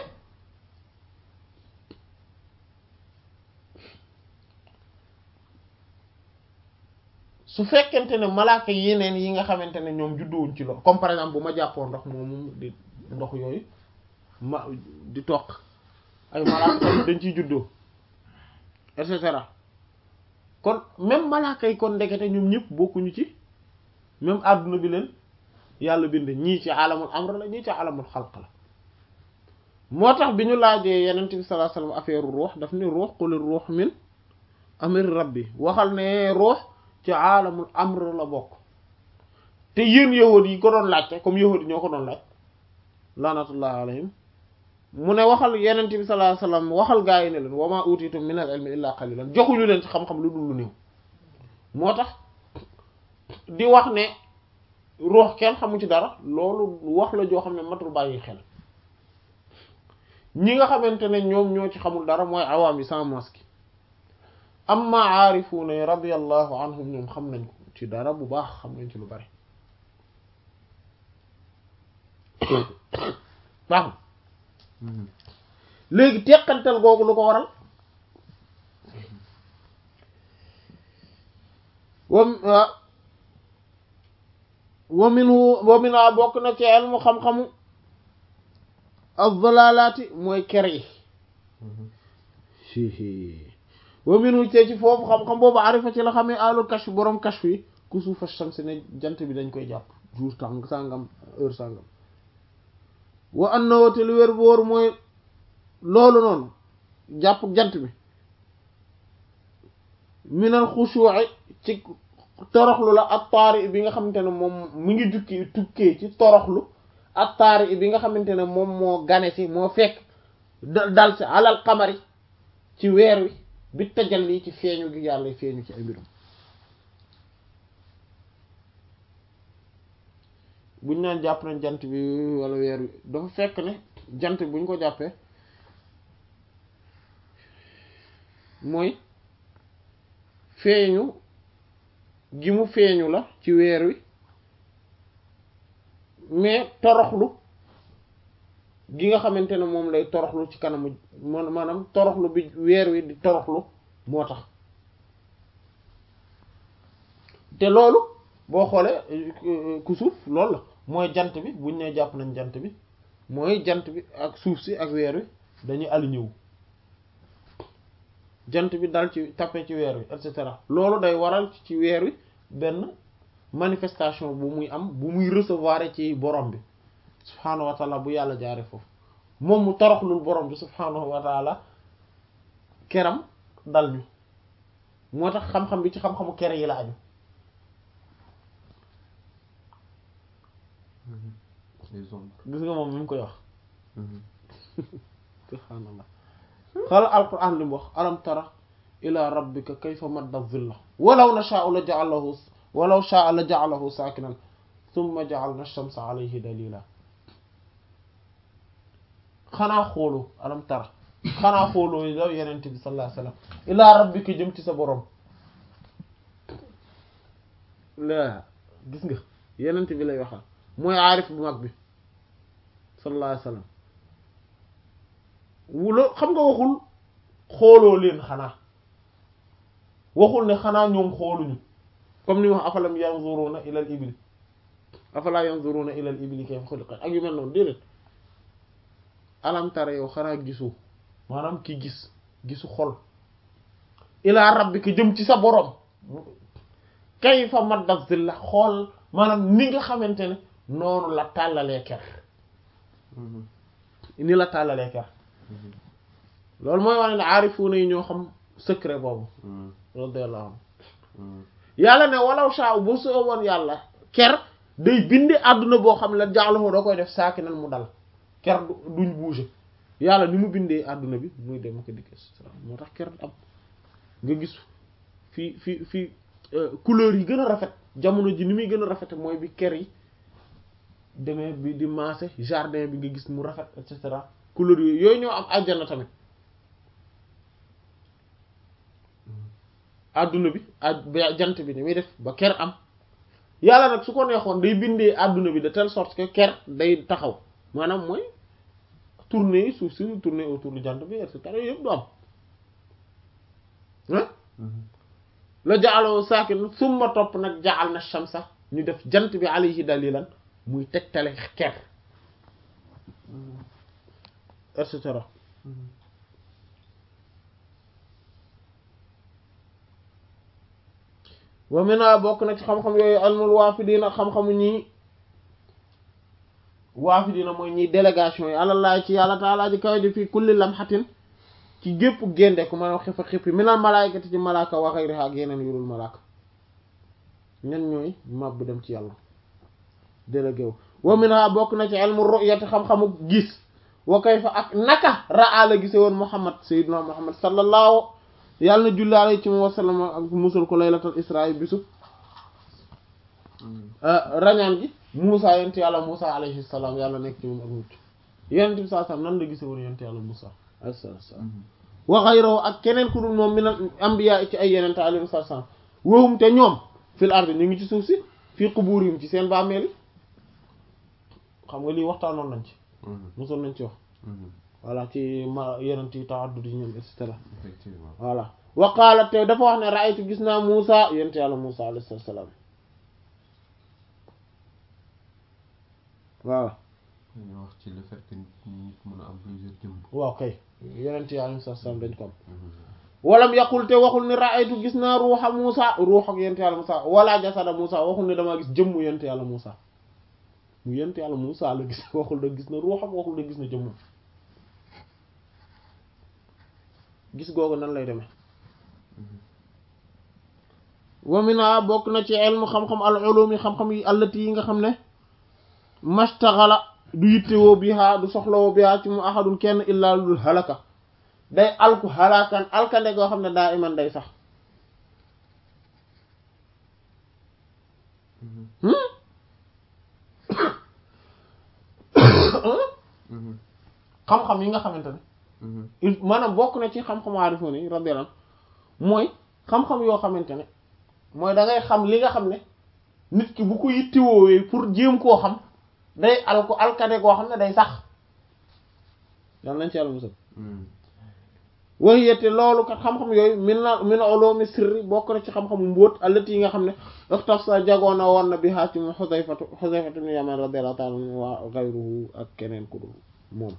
su fekkente ne malaaka yeneen yi nga xamante ne ñoom judduwuñ ci loolu comme par exemple bu ma jàppoo ndox moomu di ndox yooyu ma di toq ay malaaka tamit dañ ciy juddoo et cetera kon même malaaka yi kon ndekete ñoom ñëpp bokkuñu ci même àdduna bi leen yàlla bind ñii ci alamul amr la ñii ci alamul xalq la moo tax bi ñu laajee yenent bi sallallahu alayhi wasallam affaire ruux daf ni ruux qul ruux min amri rabbi waxal ne ruux ci alamul amr la bokk te yéen yahuud yi ko doon laajte comme yahuud yi ñoo ko doon laaj laanatullah alayhim mu ne waxal yenent bi sallallahu alayhi wasallam waxal gaa yi ne leen wa ma utitum min al ilmi illa qalilan joxuñu leen ci xam-xam lu dul lu néew moo tax di wax ne ruux kenn xamu ci dara loolu wax la joo xam ne matul bàyyi xel ñi nga xamante ne ñoom ñoo ci xamul dara mooy awaam yi sans masque amma aarifuuna yi radiyallahu anhum ñoom xam nañ ko ci dara bu baax xam nañ ci lu bari baax léegi teqantal googu lu ko waral wam wa minhu wa minha bokk na ci ilmu xam-xamu az-zalaalaati mooy ker yi wa minhu te ci foofu xam-xam boobu arifa ci la xamee alul kashf boroom kashf yi kusufa shams ne jant bi dañ koy jàpp jour tàng sàngam heure sàngam wa annahu te lu wér bu wóor mooy loolu noonu jàpp jant bi minal xushu'i ci toroxlu la ak taari bi nga xamante ne moom mu ngi jukki tukkee ci toroxlu ak taari bi nga xamante ne moom moo gane si moo fekk dal si alal xamari ci weer wi bi tajal lii ci feeñu gi yàlla feeñu ci ay mbirum buñ naan jàpp nañ jant bi wala weer wi dafa fekk ne jant bi buñ ko jàppee mooy feeñu gi mu feeñu la ci weer wi mais toroxlu gi nga xamante ne moom lay toroxlu ci kanamu man maanaam toroxlu bi weer wi di toroxlu moo tax te loolu boo xoolee ku suuf loolu la mooy jant bi buñ ne jàpp nañ jant bi mooy jant bi ak suuf si ak weer wi dañuy aligné wu jant bi dal ci tappe ci weer wi et cetera loolu day waral ci weer wi benn manifestation bu muy am bu muy recevoir ci borom bi subhaanahu wa taala bu yàlla jaare foofu moom mu toroxlul borom bi subhaanahu wa taala keram dal ñu moo tax xam-xam bi ci xam-xamu kere yi la aju les ombres gis nga moom mi ngi koy wax subhaanallah xala alquran li mu wax alam tara ila rabbika kayfa madda zilla walaw nashaa'u la ja'alahu walaw shaa'a la ja'alahu saakinan thumma ja'alna ash-shamsa alayhi dalila xanaa xoolu alam tara xanaa xooloo yow yenente bi sallallahu alayhi wasallam ila rabbika jëm ci sa borom la gis nga yenente bi lay waxal mooy aarif bu mag bi sallallahu alayhi wasallam wulo xam nga waxul xooloo leen xanaa waxul ne xanaa ñoom xooluñu comme ni wax afalam yanzuruna ila al ibli afala yanzuruna ila al ibli kayfa xuliqat ak yu mel noonu déedéet alam tara yow xanaa gisu maanaam ki gis gisu xol ila rabbika jëm ci sa borom kayfa madda zilla xool maanaam ni nga xamante ne noonu la tàllalee ker ni la tàllalee ker loolu mooy wane ne aarifuuna yi ñoo xam secret boobu radiyallahu anhu yàlla ne walaw shaa bu sooboon yàlla ker day bindi àdduna boo xam ne jaaxlafoo da koy def saaki nan mu dal ker duñ bouger yàlla ni mu bindee àdduna bi muy dem ko dikk moo tax ker am nga gis fii fii fii couleur yi gën a rafet jamono ji ni muy gën a rafete mooy bi ker yi demee bi di maase jardin bi nga gis mu rafet et cetera couleur yooyu yooyu ñoo am àjjana tamit àdduna bi ak jant bi ni muy def ba ker am yàlla nag su ko neexoon day bindee àdduna bi de telle sorte que ker day taxaw maanaam mooy tourner suuf si tourner autour du jant bi et cetera yëpp du am ah la jaaloo saakin summa topp nag jaal na shamsa ñu def jant bi alayhi dalilan muy tegtale ker et cetera wa mina bokk na ci xam-xam yooyu almul waafidiina xam-xamu ñii waafidiina mooy ñii délégation yi àlallaa ci yàlla taalaa ji kaw ji fii kulli lamxatin ci gépp génde ku ma xifa xippi minal malaayikati ci malaaka wa xayriha ak yeneen yurul malaaka ñan ñooy mab bu dem ci yàlla délégué wu wa minha bokk na ci ilmu ru'yati xam-xamu gis wa kayfa ak naka ra'a la gise woon muhammad sayyidina muhammad sallallahu yàlla na julli alayhi ci wa sallam ak musul ko laylatul isra bisu rañaan gi Muusa yent yàlla Muusa alayhi salaam yàlla nekk ci moom ak mucc yonent bi saa nan la gise woon yent yàlla Muusa alayhi salaam wa ghayruhu ak keneen ku dul moom min anbiya ci ay yeneen alayhi salaam wahum te ñoom fil ardi ñu ngi ci suuf si fii quburihim ci seen bàmmeel xam nga lii waxtaanoon nañ ci mosoon nañ ci wax voilà ci ma yenent yi ta'addud yi ñoom et cetera effectivement voilà wa qaala te dafa wax ne ra'aytu gis naa Muusa yent yàlla Muusa alayhi salaam waaw dañu wax ci le fait que nit mën a am plusieurs jëmm waaw kay yenent yi alayhi salaam dañ ko am walam yaqul te waxul ni ra'aytu gis naa ruuxa Muusa ruux ak yent yàlla Muusa wala jasada Muusa waxul ne damaa gis jëmmu yent yàlla Muusa mu yent yàlla Muusa la gis waxul da gis na ruuxam waxul da gis na jëmmum gis googu nan lay demee wa mina bokk na ci ilmu xam-xam al ulumi xam-xam yi allati yi nga xam ne mastaxala du yittewoo biha du soxlawoo biha ci mu ahadun kenn illaa ludul halaka day alku halakan alkande goo xam ne daa iman day sax xam-xam yi nga xamante ne il maanaam bokk na ci xam-xam aarifoon yi radiyallahu mooy xam-xam yoo xamante ne mooy da ngay xam li nga xam ne nit ki bu ko yittiwoowee pour jéem koo xam day al ko alkade goo xam ne day sax yal nañ ci yàlla musal waxiyete loolu kat xam-xam yooyu min na min ulumi sirri bokk na ci xam-xamu mbóot allati yi nga xam ne ixtaf sa jagoona woon na bi haa ci mu xusayfatu xusayfatu ibn yaman radiyallahu ta'ala anhu wa ghayruhu ak keneen ku dul moom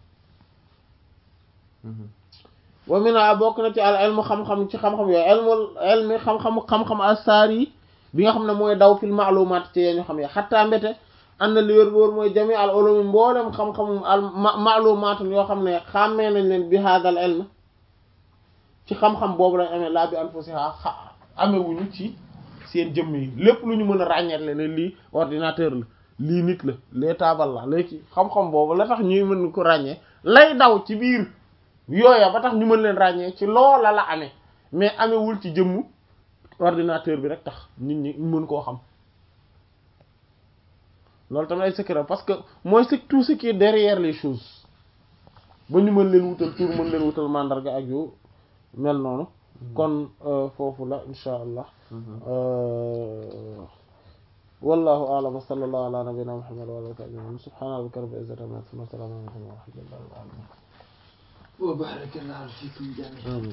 wa mina bokk na ci al ilmu xam-xam ci xam-xam yooyu ilmul ilmi xam-xamu xam-xam assaar yi bi nga xam ne mooy daw fil maalumaat ci yee ñu xam ye xattaa mbete ànd na li wér boor mooy jami al ulumi mboolem xam-xamu al maalumaatun yoo xam ne xàmmee nañ leen bi haadal ilm ci xam-xam boobu lañ amee laa bi anfusiha amewuñu ci seen jëmm yi lépp lu ñu mën a ràññeetle ne lii ordinateur la lii nit la lee taabal la léegi xam-xam boobu la tax ñuy mën ko ràññee lay daw ci biir yooya ba tax ñu mën leen ràññee ci loola la amee mais amewul ci jëmmu ordinateur bi rek tax nit ñi mën koo xam loolu tamit ay secret parce que mooy c'est tout ce qui est derrière les choses ba ñu mën leen wutal tur mën leen wutal mandarga ak yu mel noonu kon foofu la insha allah wallahu a'lam wa sallallahu ala nabiyyina muhammad wa ala alihi wa sahbihi subhana rabbika rabbil izzati amma yasifun wa salamun ala al mursalin walhamdulillahi rabbil alamin وبارك الله فيكم جميعا